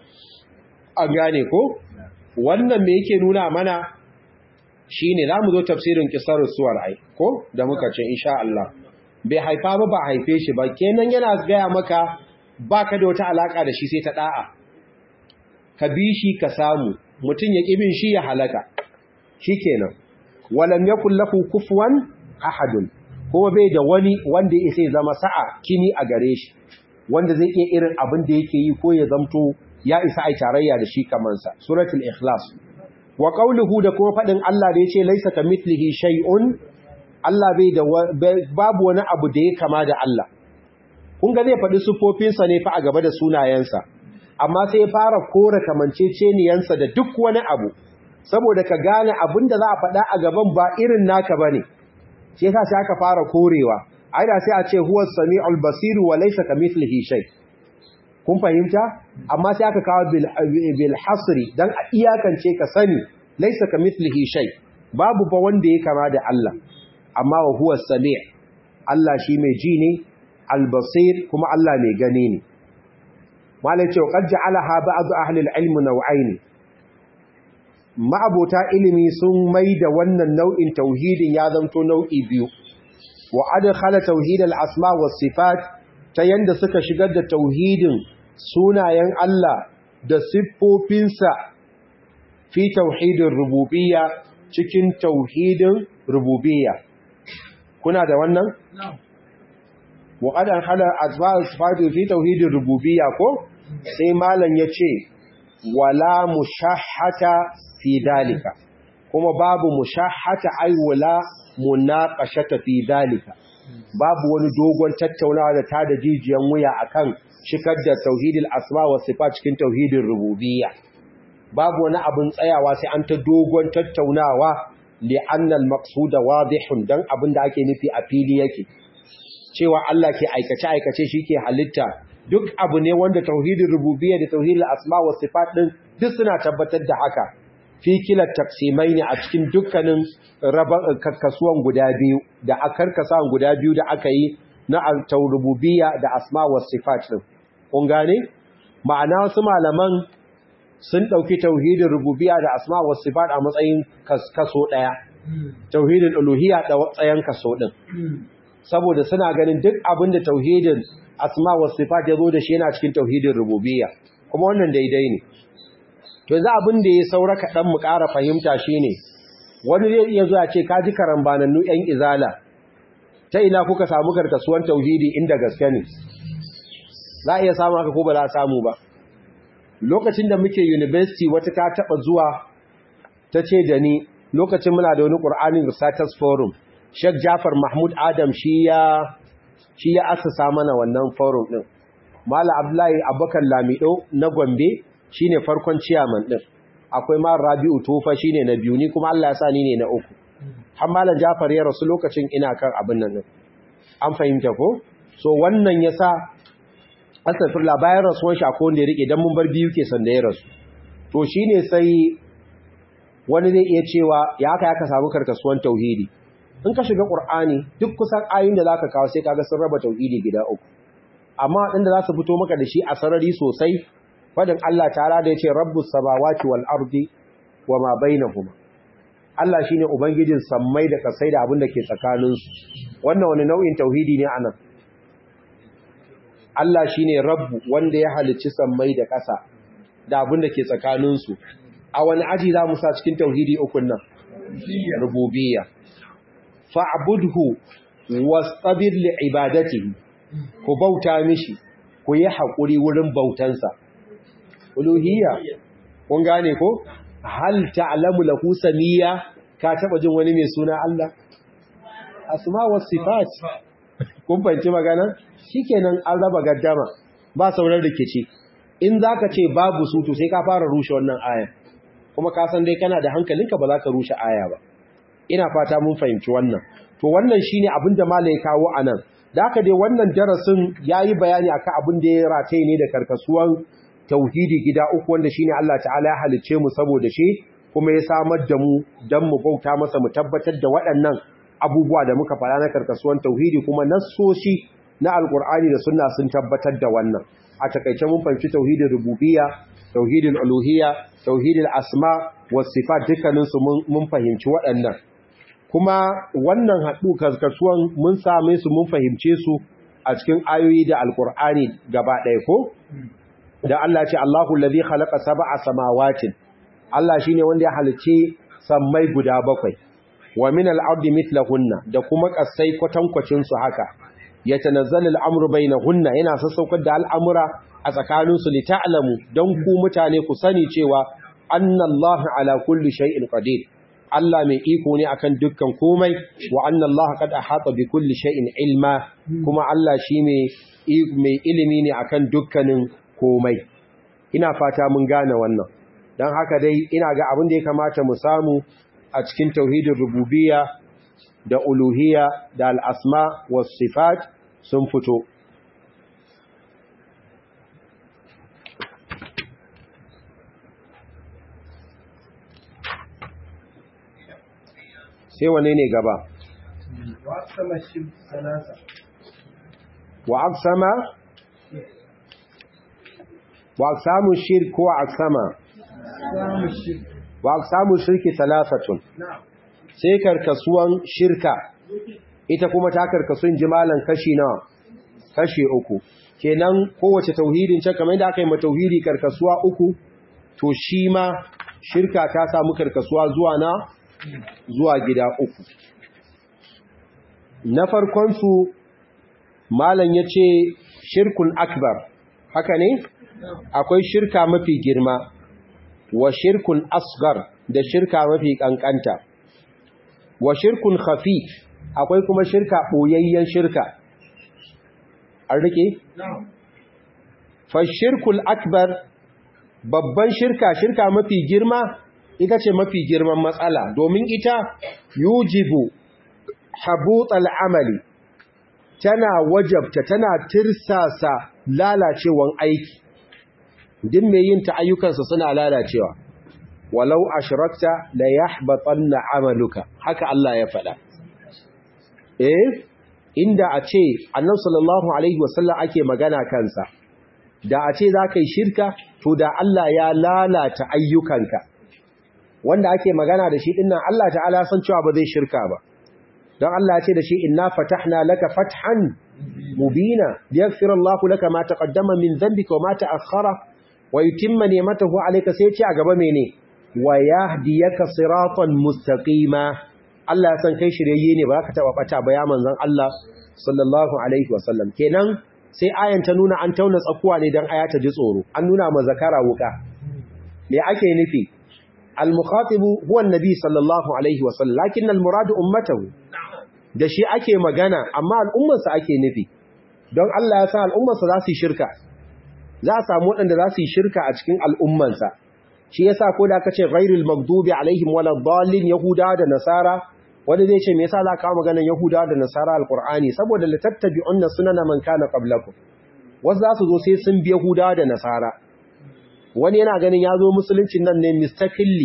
an gane ko wannan me yake nuna mana shi ne za mu zo tafsirin kisar suwar ai ko da muka ce insha Allah bai haifa ba ba haife shi ba kenan yana gaya maka ba ka da wata alaka da shi sai ta da'a ka bi shi ka samu mutum ya ƙibin shi ya halaka shi kenan walam yakul lahu kufuwan ahadun kuma bai da wani wanda ya sai zama sa'a kini a gare shi wanda zai iya irin abin da yake yi ko ya zamto ya isa ai tarayya da shi kamansa suratul ikhlas wa qawluhu da kuma fadin Allah da yace laisa kamithlihi shay'un Allah bai da babu wani abu da ya kama da Allah kun ga zai faɗi sufofinsa ne fa a gaba da sunayensa amma sai ya fara kore kamanceceniyansa da duk wani abu saboda ka gane abin da za a faɗa a gaban ba irin naka bane shi yasa sai aka fara korewa ai da sai a ce huwa samiul basir wa laysa kamithlihi shay kun fahimta amma sai aka kawo bil hasri dan a iyakance ka sani laysa kamithlihi shay babu ba wanda ya kama da Allah amma wa huwa sami' Allah shi mai ji ne al basir kuma Allah mai gani ne malai ce qad ja'alaha ba'd ahli al-ilm naw'ain ma'abota ilimi sun mai da wannan nau'in tauhidin ya zanto nau'i biyu wa adkhala tauhid al-asma was sifat ta yanda suka shigar da tauhidin sunayen Allah da siffofinsa fi tauhidin rububiyya cikin tauhidin rububiyya kuna da wannan wa qad adkhala asma was sifat fi tauhidin rububiyya ko sai malam yace wala mushahhata fi dalika kuma babu mushahhata ay wala munaqashata fi dalika babu wani dogon tattaunawa da tada jijiyan wuya akan shikar da tauhidil asma wa sifat cikin tauhidin rububiyya babu wani abin tsayawa sai an ta dogon tattaunawa li anna al maqsuda wadihun dan abin da ake nufi a fili yake cewa Allah ke aikace aikace shike halitta duk abu ne wanda tauhidin rububiyya da tauhidil asma wa sifat din duk suna tabbatar da haka fi kila taksimai ne a cikin dukkanin karkasuwan guda biyu da a karkasawan guda biyu da aka yi na rububiyya da asma wa sifat din kun gane ma'ana wasu malaman sun dauki tauhidin rububiyya da asma wa sifat a matsayin kaso daya tauhidin uluhiyya da tsayan kaso din saboda suna ganin duk abin da tauhidin asma wa sifat ya zo da shi yana cikin tauhidin rububiyya kuma wannan daidai ne to yanzu abin da ya saura kaɗan mu ƙara fahimta shi ne wani zai iya zuwa ce ka ji karambanannu ‘yan izala ta ina kuka samu karkasuwan tauhidi inda gaske ne za a iya samu haka ko ba za a samu ba lokacin da muke university wata ta taɓa zuwa ta ce da ni lokacin muna da wani ƙur'anin researchers forum sheikh jafar mahmud adam shi ya shi ya asasa mana wannan forum ɗin mala abdullahi abubakar lamido na gombe shine farkon ciyaman din akwai ma Rabi'u Tufa shine na biyu ni kuma Allah ya sa ni ne na uku har malam Jafar ya rasu lokacin ina kan abin nan din an fahimta ko so wannan yasa astaghfirullah bayan rasuwan shi akwai wanda ya rike dan mun bar biyu ke sanda ya rasu to shine sai wani zai iya cewa ya haka ya ka samu karkasuwan tauhidi in ka shiga Qur'ani duk kusan ayoyin da zaka kawo sai kaga sun raba tauhidi gida uku amma inda za su fito maka da shi a sarari sosai fadin Allah ta'ala da yace rabbus samawati wal ardi wama bainahuma Allah shine ubangijin sammai da kasai da abin da ke tsakanin su wannan wani nau'in tauhidi ne anan Allah shine rabbu wanda ya halicci sammai da kasa da abin da ke tsakanin su a wani aji za mu sa cikin tauhidi ukun nan rububiyya fa'budhu wastabir li ibadatihi ku bauta mishi ku yi haƙuri wurin bautansa uluhiyya kun gane ko hal ta'lamu lahu samiyya ka taba jin wani mai suna Allah asma was sifat kun fahimci magana shikenan an raba gaddama ba sauran rikici in zaka ce babu su to sai ka fara rushe wannan aya kuma ka san dai kana da hankalinka ba za ka rushe aya ba ina fata mun fahimci wannan to wannan shine abin da malai kawo anan da haka dai wannan darasin yayi bayani akan abin da ya rataye ne da karkasuwan tauhidi gida uku wanda shine Allah ta'ala ya halicce mu saboda shi kuma ya samar da mu dan mu bauta masa mu tabbatar da waɗannan abubuwa da muka fara na karkasuwan tauhidi kuma nassoshi na alkur'ani da sunna sun tabbatar da wannan a takaice mun fahimci tauhidin rububiyya tauhidin uluhiyya tauhidin asma was sifat dukkanin su mun fahimci waɗannan kuma wannan haɗu karkasuwan mun same su mun fahimce su a cikin ayoyi da alkur'ani gaba ɗaya ko da Allah ce Allahu allazi khalaqa sab'a samawatin Allah shine wanda ya halicce sammai guda bakwai wa min al-ardi mithlahunna da kuma kasai kwatankwacin su haka yatanazzalu al-amru bainahunna yana sassaukar da al'amura a tsakanin su li ta'lamu dan ku mutane ku sani cewa anna Allah ala kulli shay'in qadir Allah mai iko ne akan dukkan komai wa anna Allah qad ahata bi kulli shay'in ilma kuma Allah shi mai ilimi ne akan dukkanin komai ina fata mun gane wannan don haka dai ina ga abin da ya kamata mu samu a cikin tauhidin rububiyya da uluhiyya da al'asma was sifat sun fito sai wane ne gaba wa aksama wa samu shirk ko aksama wa samu shirki talafatun sai karkasuwan shirka ita kuma ta karkasun jimalan kashi nawa kashi uku kenan kowace tauhidin can kamar yadda aka yi ma tauhidi karkasuwa uku to shi ma shirka ta samu karkasuwa zuwa na zuwa gida uku na farkonsu malam ya ce shirkun akbar haka ne akwai shirka mafi girma wa shirkun asgar da shirka mafi kankanta wa shirkun khafi akwai kuma shirka ɓoyayyen shirka an rike? fashirkul akbar babban shirka shirka mafi girma ita ce mafi girman matsala domin ita yujibu habutal amali tana wajabta tana tirsasa lalacewan aiki din mai yin ta ayyukansa suna lalacewa walau ashrakta la yahbatanna amaluka haka Allah ya faɗa eh inda a ce annabi sallallahu alaihi wasallam ake magana kansa da a ce za ka yi shirka to da Allah ya lalata ayyukanka wanda ake magana da shi dinnan Allah ta'ala san cewa ba zai shirka ba don Allah ya ce da shi inna fatahna laka fathan mubina liyaghfira Allahu laka ma taqaddama min dhanbika wa ma ta'akhkhara wa yutimma ni'matahu alayka sai ce a gaba mene wa yahdiyaka siratan mustaqima Allah ya san kai shiryayye ne ba ka taba bata ba ya manzon Allah sallallahu alaihi wasallam kenan sai ayan ta nuna an tauna tsakuwa ne dan aya ta ji tsoro an nuna ma zakara wuka me ake nufi al-mukhatibu huwa an-nabi sallallahu alaihi wasallam lakin al-murad ummatahu da shi ake magana amma al'ummarsa ake nufi don Allah ya sa al'ummarsa za su yi shirka za a samu waɗanda za su yi shirka a cikin al'ummansa shi yasa ko da aka ce ghairul maghdubi alaihim wala dallin yahuda da nasara wanda zai ce me yasa za ka kawo maganar yahuda da nasara alqur'ani saboda la tattabi'unna sunana man kana qablakum wasu za su zo sai sun bi yahuda da nasara wani yana ganin ya zo musuluncin nan ne mistaqilli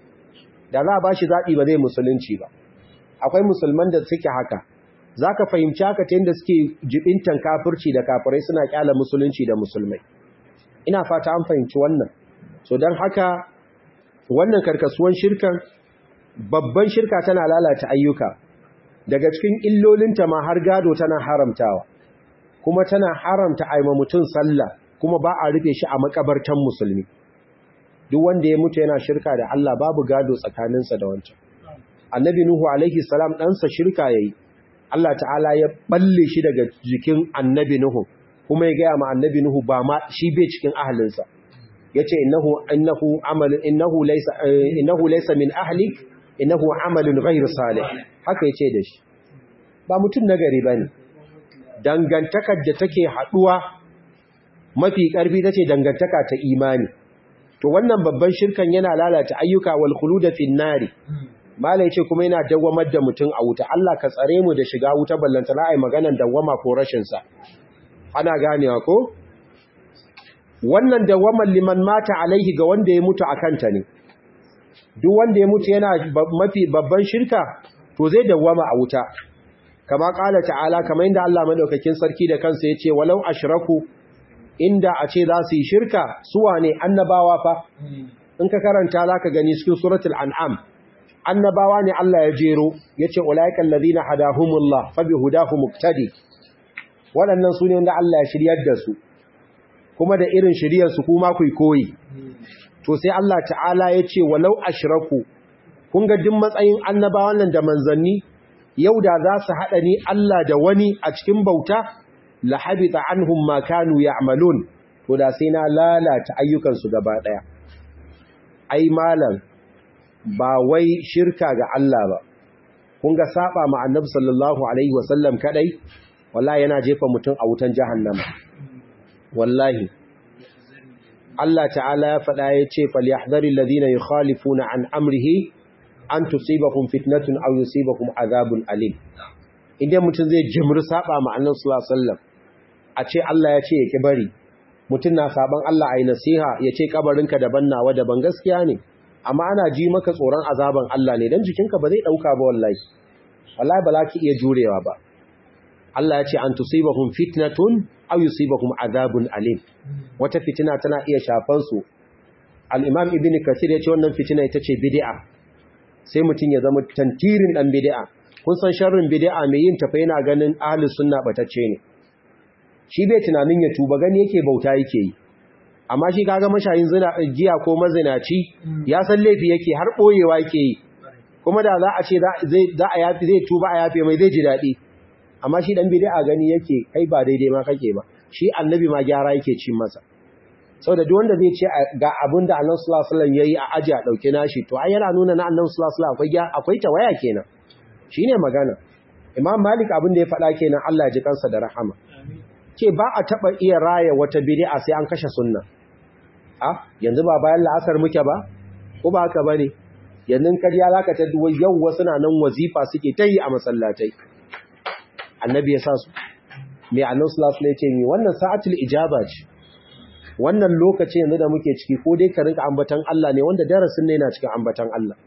da za a ba shi zaɓi ba zai musulunci ba akwai musulman da suke haka za ka fahimci haka ta yadda suke jibintan kafirci da kafirai suna kyala musulunci da musulmai ina fata an fahimci wannan so don haka wannan karkasuwan shirkan babban shirka tana lalata ayyuka daga cikin illolinta ma har gado tana haramtawa kuma tana haramta aima mutum sallah kuma ba a rufe shi a makabartan musulmi duk wanda ya mutu yana shirka da Allah babu gado tsakaninsa da wancan annabi nuhu alaihi salam ɗansa shirka yayi Allah ta'ala ya balle shi daga jikin annabi nuhu kuma ya gaya ma annabi nuhu ba ma shi bai cikin ahalinsa yace innahu innahu amalun innahu laysa innahu laysa min ahlik innahu amalun ghayr salih haka yace da shi ba mutum nagari bane dangantakar da take haduwa mafi karfi tace dangantaka ta imani to wannan babban shirkan yana lalata ayyuka wal khulud fi nari malai ce kuma yana dawamar da mutum a wuta Allah ka tsare mu da shiga wuta ballanta na ai maganan dawama ko rashin sa ana ganewa ko wannan dawaman liman mata alaihi ga wanda ya mutu akan ta ne duk wanda ya mutu yana mafi babban shirka to zai dawama a wuta kama kala ta'ala kamar inda Allah madaukakin sarki da kansa yace walau ashraku inda a ce za su yi shirka su wane annabawa fa in ka karanta zaka gani cikin suratul an'am annabawa ne Allah ya jero yace ulaiikal ladina hadahumullah fabihudahu muqtadi waɗannan su ne wanda Allah ya shiryar da su kuma da irin shiryar su kuma ku koyi to sai Allah ta'ala yace walau ashraku kun ga duk matsayin annabawan nan da manzanni yau da za su haɗa ni Allah da wani a cikin bauta la habita anhum ma kanu ya'malun to da sai na lalata ayyukan su gaba daya ai malam ba wai shirka ga Allah ba kun ga saba ma annabi sallallahu alaihi wasallam kadai wallahi yana jefa mutum a wutan jahannama wallahi Allah ta'ala ya faɗa ya ce falyahdharil ladina yukhalifuna an amrihi an tusibahum fitnatun aw yusibahum azabun alim idan mutum zai jimri saba ma annabi sallallahu alaihi wasallam a ce Allah ya ce yake bari mutum na saban Allah ayi nasiha ya ce kabarinka daban nawa daban gaskiya ne amma ana ji maka tsoron azaban Allah ne dan jikinka ba zai dauka ba wallahi wallahi ba za ki iya jurewa ba Allah ya ce an tusibahum fitnatun aw yusibahum adhabun alim wata fitina tana iya shafan su al-imam ibn kathir ya ce wannan fitina ita ce bid'a sai mutun ya zama tantirin dan bid'a kun san sharrin bid'a mai yin tafa yana ganin ahlus sunna batacce ne shi bai tunanin ya tuba gani yake bauta yake yi amma shi kaga mashayin zina giya ko mazinaci ya san laifi yake har boyewa yake yi kuma da za a ce za a yafi zai tuba a yafe mai zai ji daɗi amma shi dan bid'a gani yake kai ba daidai ma kake ba shi annabi ma gyara yake ci masa saboda duk wanda zai ce ga abin da annabi sallallahu alaihi wasallam yayi a aji a dauke nashi to ai yana nuna na annabi sallallahu alaihi wasallam akwai akwai tawaya kenan shine magana imam malik abin da ya faɗa kenan Allah ya ji kansa da rahama ce ba a taba iya raya wata bid'a sai an kashe sunna a yanzu ba bayan la'asar muke ba ko ba haka bane yanzu kariya zaka ta duwa yau wasu na nan wazifa suke ta yi a masallatai annabi ya sa su mai annabi sallallahu alaihi wasallam ya wannan sa'atul ijaba ce wannan lokaci yanzu da muke ciki ko dai ka rinka ambatan Allah ne wanda darasin ne yana cikin ambatan Allah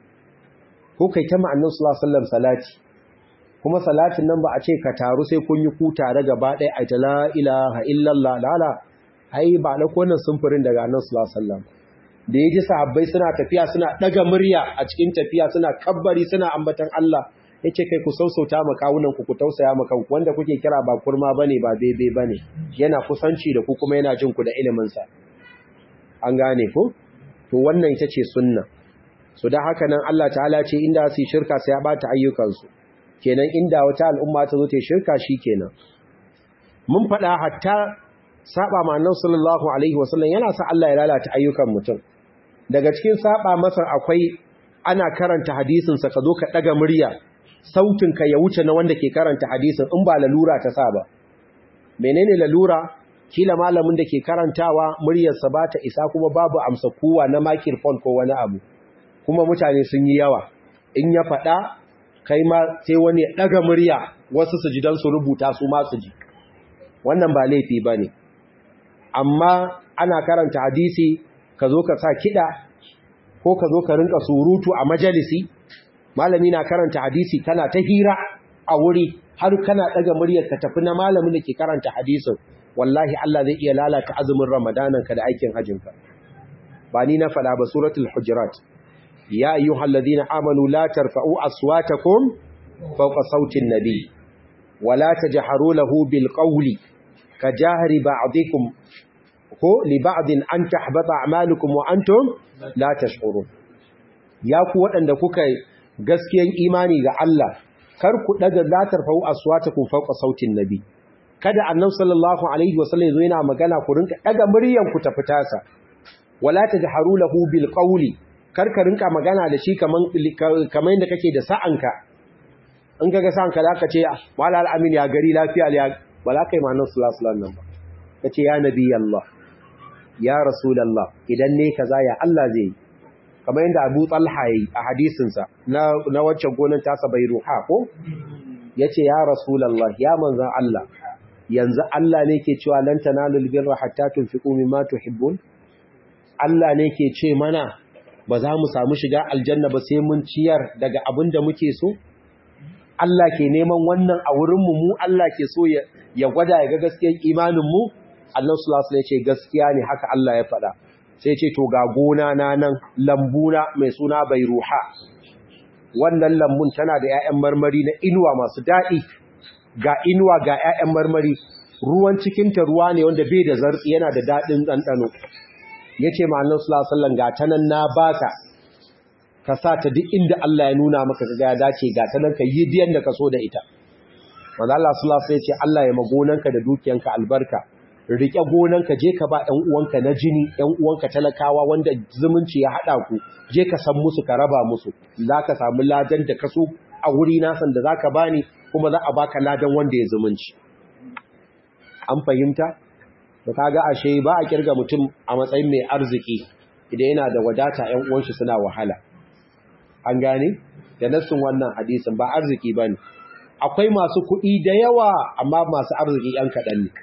ko kai ta ma annabi sallallahu alaihi wasallam salati kuma salatin nan ba a ce ka taru sai kun yi ku tare gaba ɗaya a la ilaha illallah lala ai ba da konan sumfurin daga annabi sallallahu alaihi wasallam da yaji sahabbai suna tafiya suna daga murya a cikin tafiya suna kabbari suna ambatan Allah yace kai ku sausauta ma kawunan ku ku tausaya ma kanku wanda kuke kira ba kurma bane ba bebe bane yana kusanci da ku kuma yana jin ku da ilimin sa an gane ku to wannan ita ce sunna so dan haka nan Allah ta'ala ce inda su shirka sai ya bata ayyukan su kenan inda wata al'umma ta zo ta shirka kenan. mun faɗa hatta saba ma annabi sallallahu alaihi wasallam yana sa Allah ya lalata ayyukan mutum daga cikin saba masa akwai ana karanta hadisin sa ka zo ka daga murya sautin ka ya wuce na wanda ke karanta hadisin in ba lalura ta sa ba menene lalura kila malamin da ke karantawa muryarsa ba ta isa kuma babu amsa kowa na microphone ko wani abu kuma mutane sun yi yawa in ya faɗa kai ma sai wani ya ɗaga murya wasu su ji don su rubuta su ma su ji wannan ba laifi ba ne amma ana karanta hadisi ka zo ka sa kiɗa ko ka zo ka rinka surutu a majalisi malami na karanta hadisi kana ta hira a wuri har kana ɗaga muryar ka tafi na malamin da ke karanta hadisin wallahi Allah zai iya lalata azumin ramadananka da aikin hajjinka ba ni na faɗa ba suratul hujurat ya ayyuhal ladina amanu la tarfa'u aswatakum fawqa sautin nabi wa la tajharu lahu bil qawli kajahri ba'dikum ko li ba'din an tahbata a'malukum wa antum la tash'urun ya ku waɗanda kuka gaskiyan imani ga Allah kar ku daga la tarfa'u aswatakum fawqa sautin nabi kada annabi sallallahu alaihi wasallam yazo yana magana ku rinka daga muryan ku ta fitasa wala tajharu lahu bil qawli karka rinka magana da shi kaman kaman yadda kake da sa'anka in kaga sa'anka da aka ce malal amin ya gari lafiya ya wala kai ma nan sallallahu alaihi wasallam ba kace ya nabi Allah ya rasulullah idan ne kaza ya Allah zai kamar yadda Abu Talha yi a hadisin sa na na wacce gonan tasa bai ruha ko yace ya rasulullah ya manzon Allah yanzu Allah ne ke cewa lan tanalul birra hatta tunfiqu mimma tuhibbun Allah ne ke ce mana ba za mu samu shiga aljanna ba sai mun ciyar daga abin da muke so? Allah ke neman wannan a wurinmu mu Allah ke so ya gwada ya ga gaskiyar imaninmu? Allah sulasu ya ce gaskiya ne haka Allah ya faɗa. Sai ce to ga gona na nan lambuna mai suna bai ruha. Wannan lambun tana da ‘ya'yan marmari na inuwa masu daɗi, ga inuwa ga ‘ya'yan marmari, ruwan cikinta ruwa ne wanda bai da zartsi yana da daɗin ɗanɗano. ya ce ma'anar sulasallan ga ta nan na baka ka sa ta duk inda Allah ya nuna maka ga ya dace ga ta nan ka yi biyan da ka so da ita wanda Allah sulasai ya ce Allah ya magonanka da dukiyanka albarka riƙe gonanka je ka ba ‘yan uwanka na jini ‘yan uwanka talakawa wanda zumunci ya haɗa ku je ka san musu ka raba musu za ka samu ladan da ka so a wuri nasan da za ka bani kuma za a baka ladan wanda ya zumunci an fahimta to kaga ashe ba a kirga mutum a matsayin mai arziki idan yana da wadata ƴan uwanshi suna wahala an gane da nassin wannan hadisin ba arziki bane akwai masu kuɗi da yawa amma masu arziki ƴan kaɗan ne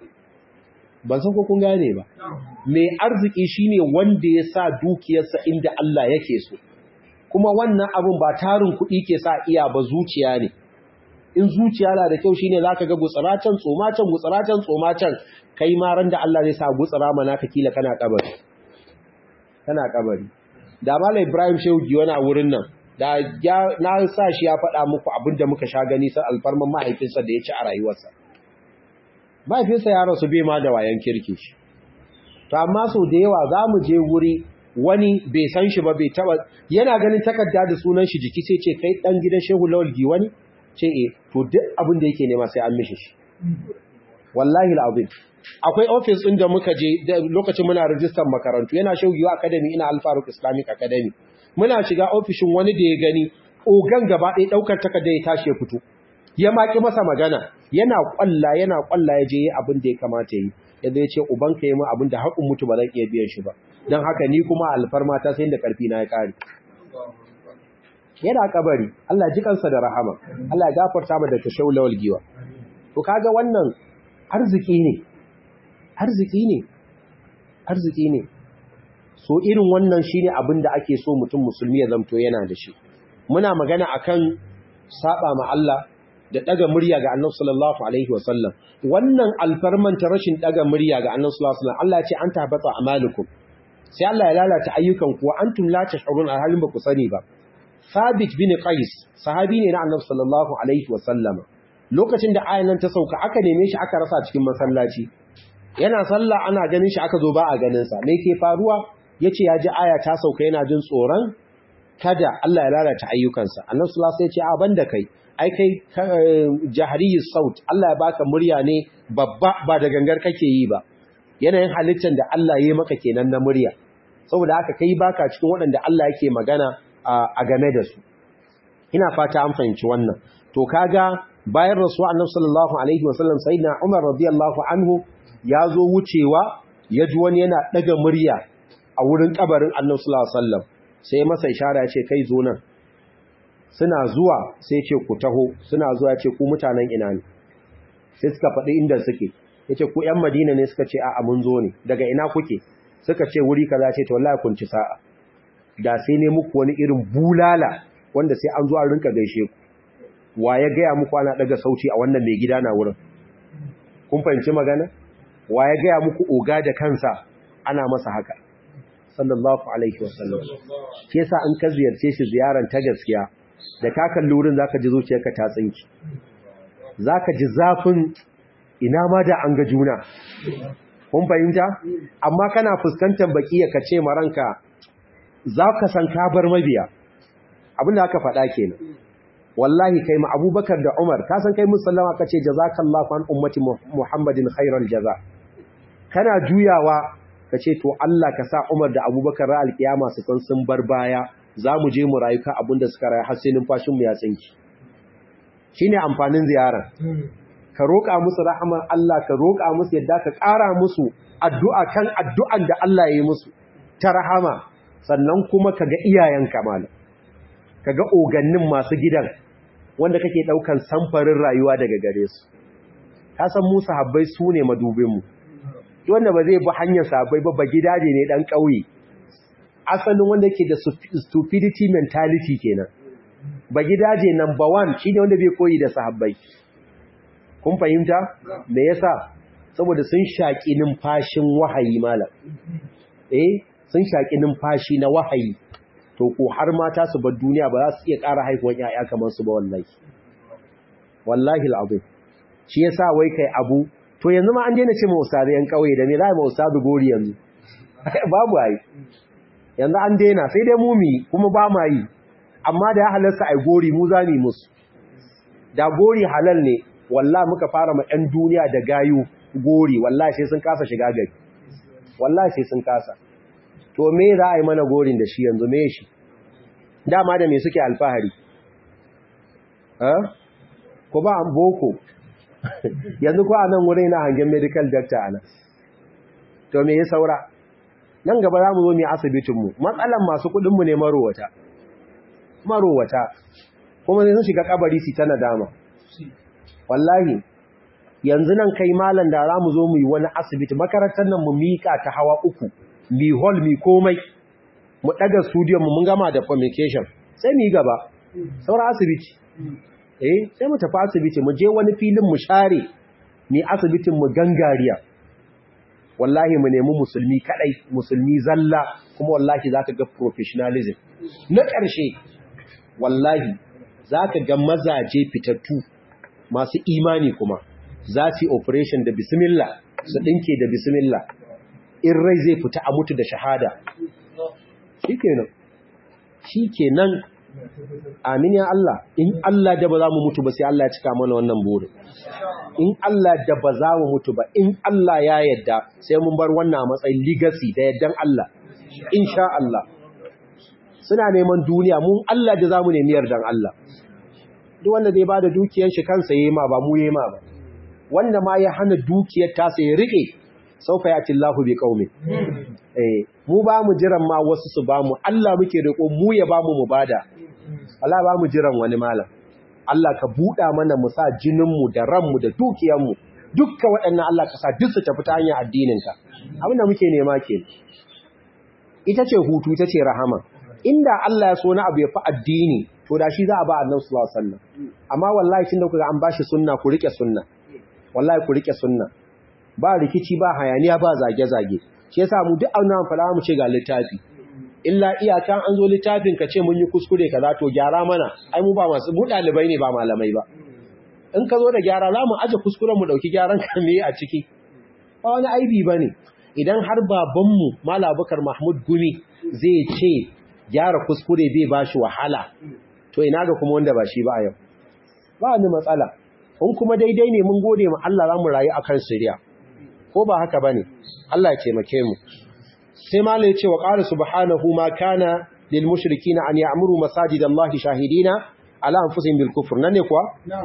ban san ko kun gane ba mai arziki shine wanda ya sa dukiyarsa inda Allah yake so kuma wannan abun ba tarin kuɗi ke sa iya ba zuciya ne in zuciya na da kyau shine zaka ga gutsaratan tsomatan gutsaratan tsomatan kai ma ran da Allah zai sa gutsara mana ka kila kana kabari kana kabari da Malam Ibrahim Shehu Giwana a wurin nan da na sa shi ya faɗa muku abinda muka sha gani sai alfarman mahaifinsa da ya ci a rayuwarsa mahaifinsa ya rasu bai ma da wayan kirki shi to amma sau da yawa za mu je wuri wani bai san shi ba bai taba yana ganin takarda da sunan shi jiki sai ce kai dan gidan Shehu Lawal Giwani ce eh to duk abin da yake nema sai an mishi shi wallahi alazim akwai office din da muka je lokacin muna register makarantu yana Shehu Giwa Academy ina Al Faruq Islamic Academy muna shiga ofishin wani da ya gani ogan gaba ɗaya ɗaukar takarda ya tashi ya fito ya maki masa magana yana kwalla yana kwalla ya je abin da ya kamata yi yadda ya ce ubanka yi min abin da haƙun mutu ba zan iya biyan shi ba don haka ni kuma alfarma ta sai da ƙarfi na ya ƙare yana kabari Allah ji kansa da rahama Allah ya gafarta mu da tashau lawal giwa to kaga wannan arziki ne arziki ne arziki ne so irin wannan shine abin da ake so mutum musulmi ya zamto yana da shi muna magana akan saba ma Allah da daga murya ga Annabi sallallahu alaihi wasallam wannan alfarman ta rashin daga murya ga Annabi sallallahu alaihi wasallam Allah ya ce an tabata amalukum sai Allah ya lalata ayyukan ku antum la tash'urun alhalin ba ku sani ba Thabit bin Qais sahabi ne na Annabi sallallahu alaihi wasallam lokacin da ayan nan ta sauka aka neme shi aka rasa cikin masallaci yana sallah ana ganin shi aka zo ba a ganin sa me ke faruwa yace ya ji aya ta sauka yana jin tsoron kada Allah ya lalata ayyukansa Annabi sallallahu alaihi wasallam ya ce a banda kai ai kai jahariyus saut Allah ya baka murya ne babba ba da gangar kake yi ba yanayin halittar da Allah ya yi maka kenan na murya saboda haka kai baka cikin waɗanda Allah yake magana a game da su ina fata an fahimci wannan to kaga bayan rasuwa annabi sallallahu alaihi wasallam sayyidina Umar radiyallahu anhu ya zo wucewa ya ji wani yana daga murya a wurin kabarin annabi sallallahu alaihi wasallam sai masa ishara ya ce kai zo nan suna zuwa sai ce ku taho suna zuwa ce ku mutanen ina ne sai suka faɗi inda suke yace ku ƴan Madina ne suka ce a'a mun zo ne daga ina kuke suka ce wuri kaza ce to wallahi kun ci sa'a da sai ne muku wani irin bulala wanda sai an zo an rinka gaishe ku wa ya gaya muku ana daga sauti a wannan mai gida na wurin kun fahimci magana wa ya gaya muku oga da kansa ana masa haka sallallahu alaihi wasallam ke sa an ka ziyarce shi ziyaran ta gaskiya da ka kalli wurin zaka ji zuciyarka ta tsinki zaka ji zafin ina ma da an ga juna kun fahimta amma kana fuskantar baki ka ce maranka za ka san ka bar mabiya abinda aka faɗa kenan wallahi kai ma abubakar da umar ka san kai musallama ka ce jazakallahu an ummati muhammadin khairal jaza kana juyawa ka ce to Allah ka sa umar da abubakar ra alkiyama su san sun bar baya za mu je mu rayu ka abinda suka rayu har sai numfashin mu ya tsinki shine amfanin ziyarar ka roƙa musu rahaman Allah ka roƙa musu yadda ka ƙara musu addu'a kan addu'an da Allah ya yi musu ta rahama sannan kuma ka ga iyayenka malam ka ga ogannin masu gidan wanda kake ɗaukan samfarin rayuwa daga gare su ka san mu sahabbai su ne madubinmu wanda ba zai bi hanyar sahabbai ba ba gidaje ne ɗan ƙauye asalin wanda ke da stupidity mentality kenan ba gidaje number one shine wanda bai koyi da sahabbai kun fahimta me yasa saboda sun shaki numfashin wahayi malam eh sun shaki numfashi na wahayi to ko har mata su bar duniya ba za su iya ƙara haihuwar ƴaƴa kamar su ba wallahi wallahi alazim shi yasa wai kai abu to yanzu ma an daina ce ma ustazi yan kauye da me za ma ustazi gori yanzu babu ai yanzu an daina sai dai mu mi kuma ba ma yi amma da ya halarsa ai gori mu za mu musu da gori halal ne wallahi muka fara ma ɗan duniya da gayu gori wallahi sai sun kasa shiga gari wallahi sai sun kasa to me za a yi mana gorin da shi yanzu me shi dama da me suke alfahari ko ba an boko yanzu ko a nan wurin na hangen medical doctor ana to me ya saura nan gaba za mu zo mu asibitinmu matsalan masu kudinmu ne marowata marowata kuma sai sun shiga kabari su ta nadama wallahi yanzu nan kai malam da za mu zo mu yi wani asibiti makarantar nan mu mika ta hawa uku mi hall mi komai mu daga studio mu mun gama da communication sai mu yi gaba saura asibiti eh sai mu tafi asibiti mu je wani filin mu share ni asibitin mu gangariya wallahi mu nemi musulmi kadai musulmi zalla kuma wallahi zaka ga professionalism na ƙarshe wallahi zaka ga mazaje fitattu masu imani kuma za su yi operation da bismillah su dinke da bismillah in rai zai fita a mutu da shahada shikenan shikenan amin ya Allah in Allah da ba za mu mutu ba sai Allah ya cika mana wannan burin in Allah da ba za mu mutu ba in Allah ya yadda sai mun bar wannan a matsayin legacy da yaddan Allah insha Allah suna neman duniya mun Allah da za mu nemi yardan Allah duk wanda zai bada dukiyar shi kansa yayi ma ba mu yayi ma ba wanda ma ya hana dukiyar ta sai ya rike saufa yati Allahu bi qaumi eh mu ba mu jiran ma wasu su ba mu Allah muke riko mu ya ba mu mu bada Allah ba mu jiran wani malam Allah ka buɗa mana mu sa jininmu da ranmu da dukiyarmu dukkan waɗannan Allah ka sa duk su tafi ta hanyar addininka abinda muke nema ke ita ce hutu ita ce rahama inda Allah ya so na abu ya fi addini to da shi za a ba annabi sallallahu alaihi wasallam amma wallahi tunda kuga an bashi sunna ku rike sunna wallahi ku rike sunna ba rikici ba hayaniya ba zage zage shi yasa mu duk annabi fara mu ce ga littafi illa iyaka an zo littafin ka ce mun yi kuskure kaza to gyara mana ai mu ba masu mu dalibai ne ba malamai ba in ka zo da gyara za mu aje kuskuren mu dauki gyaran ka me a ciki ba wani aibi bane idan har babanmu Malam Abubakar Mahmud Gumi zai ce gyara kuskure bai bashi wahala to ina ga kuma wanda ba shi ba a yau ba ni matsala in kuma daidai ne mun gode ma Allah za mu rayu akan siriya ko ba haka bane Allah ya taimake mu sai malai ce wa qala subhanahu ma kana lil mushrikina an ya'muru masajidallahi shahidina ala anfusihim bil kufr nan ne kuwa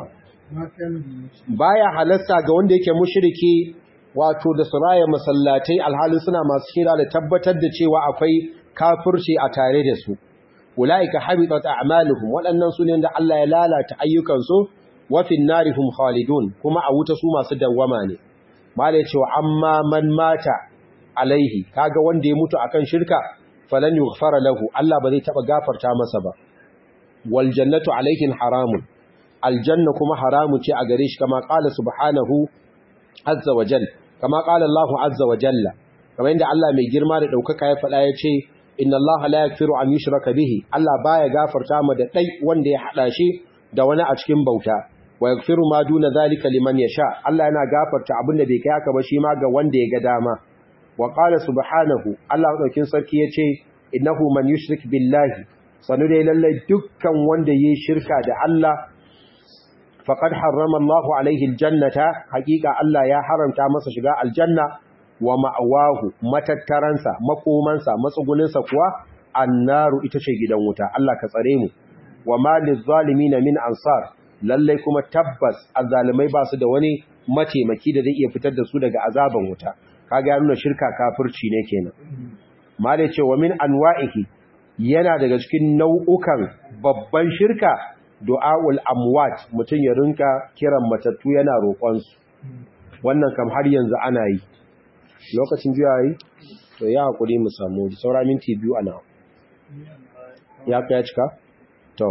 baya halatta ga wanda yake mushriki wato da suraya masallatai alhalin suna masu kira da tabbatar da cewa akwai kafirci a tare da su ulaika habitat a'maluhum waɗannan su ne da Allah ya lalata ayyukansu wa fin narihum khalidun kuma a wuta su masu dawwama ne malai cewa amma man mata alaihi kaga wanda ya mutu akan shirka falan yughfara lahu Allah ba zai taba gafarta masa ba wal jannatu alaihi haramun aljanna kuma haramu ce a gare shi kama qala subhanahu azza wa jalla kama qala Allah azza wa jalla kamar inda Allah mai girma da daukaka ya faɗa ya ce inna Allah la yaghfiru an yushraka bihi Allah baya gafarta ma da dai wanda ya hada shi da wani a cikin bauta wa yaghfiru ma duna zalika liman yasha Allah yana gafarta abinda bai kai haka ba shi ma ga wanda ya ga dama wa qala subhanahu Allah daukin sarki yace innahu man yushrik billahi sanu dai lalle dukkan wanda yayi shirka da Allah faqad harrama Allahu alaihi aljannata haqiqa Allah ya haramta masa shiga aljanna wa ma'awahu matattaransa makomansa matsuguninsa kuwa annaru ita ce gidan wuta Allah ka tsare mu wa malil zalimin min ansar lalle kuma tabbas azzalimai ba su da wani mataimaki da zai iya fitar da su daga azaban wuta kaga ya nuna shirka kafirci ne kenan malai ce wa min anwa'ihi yana daga cikin nau'ukan babban shirka du'aul amwat mutun ya rinka kiran matattu yana roƙon su wannan kam har yanzu ana yi lokacin juya yi to ya hakuri mu samu saura minti biyu ana ya kai cika to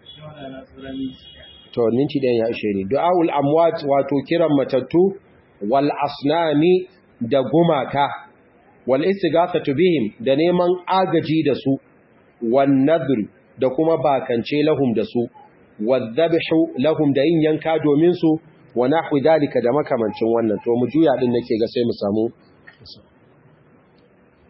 to minti ɗayan ya ishe ni du'aul amwat wato kiran matattu wal asnami da gumaka wal istighathatu bihim da neman agaji da su wan nadr da kuma bakance lahum da su wadhabhu lahum da yin yanka domin su wa nahwi dalika da makamancin wannan to mu juya din nake ga sai mu samu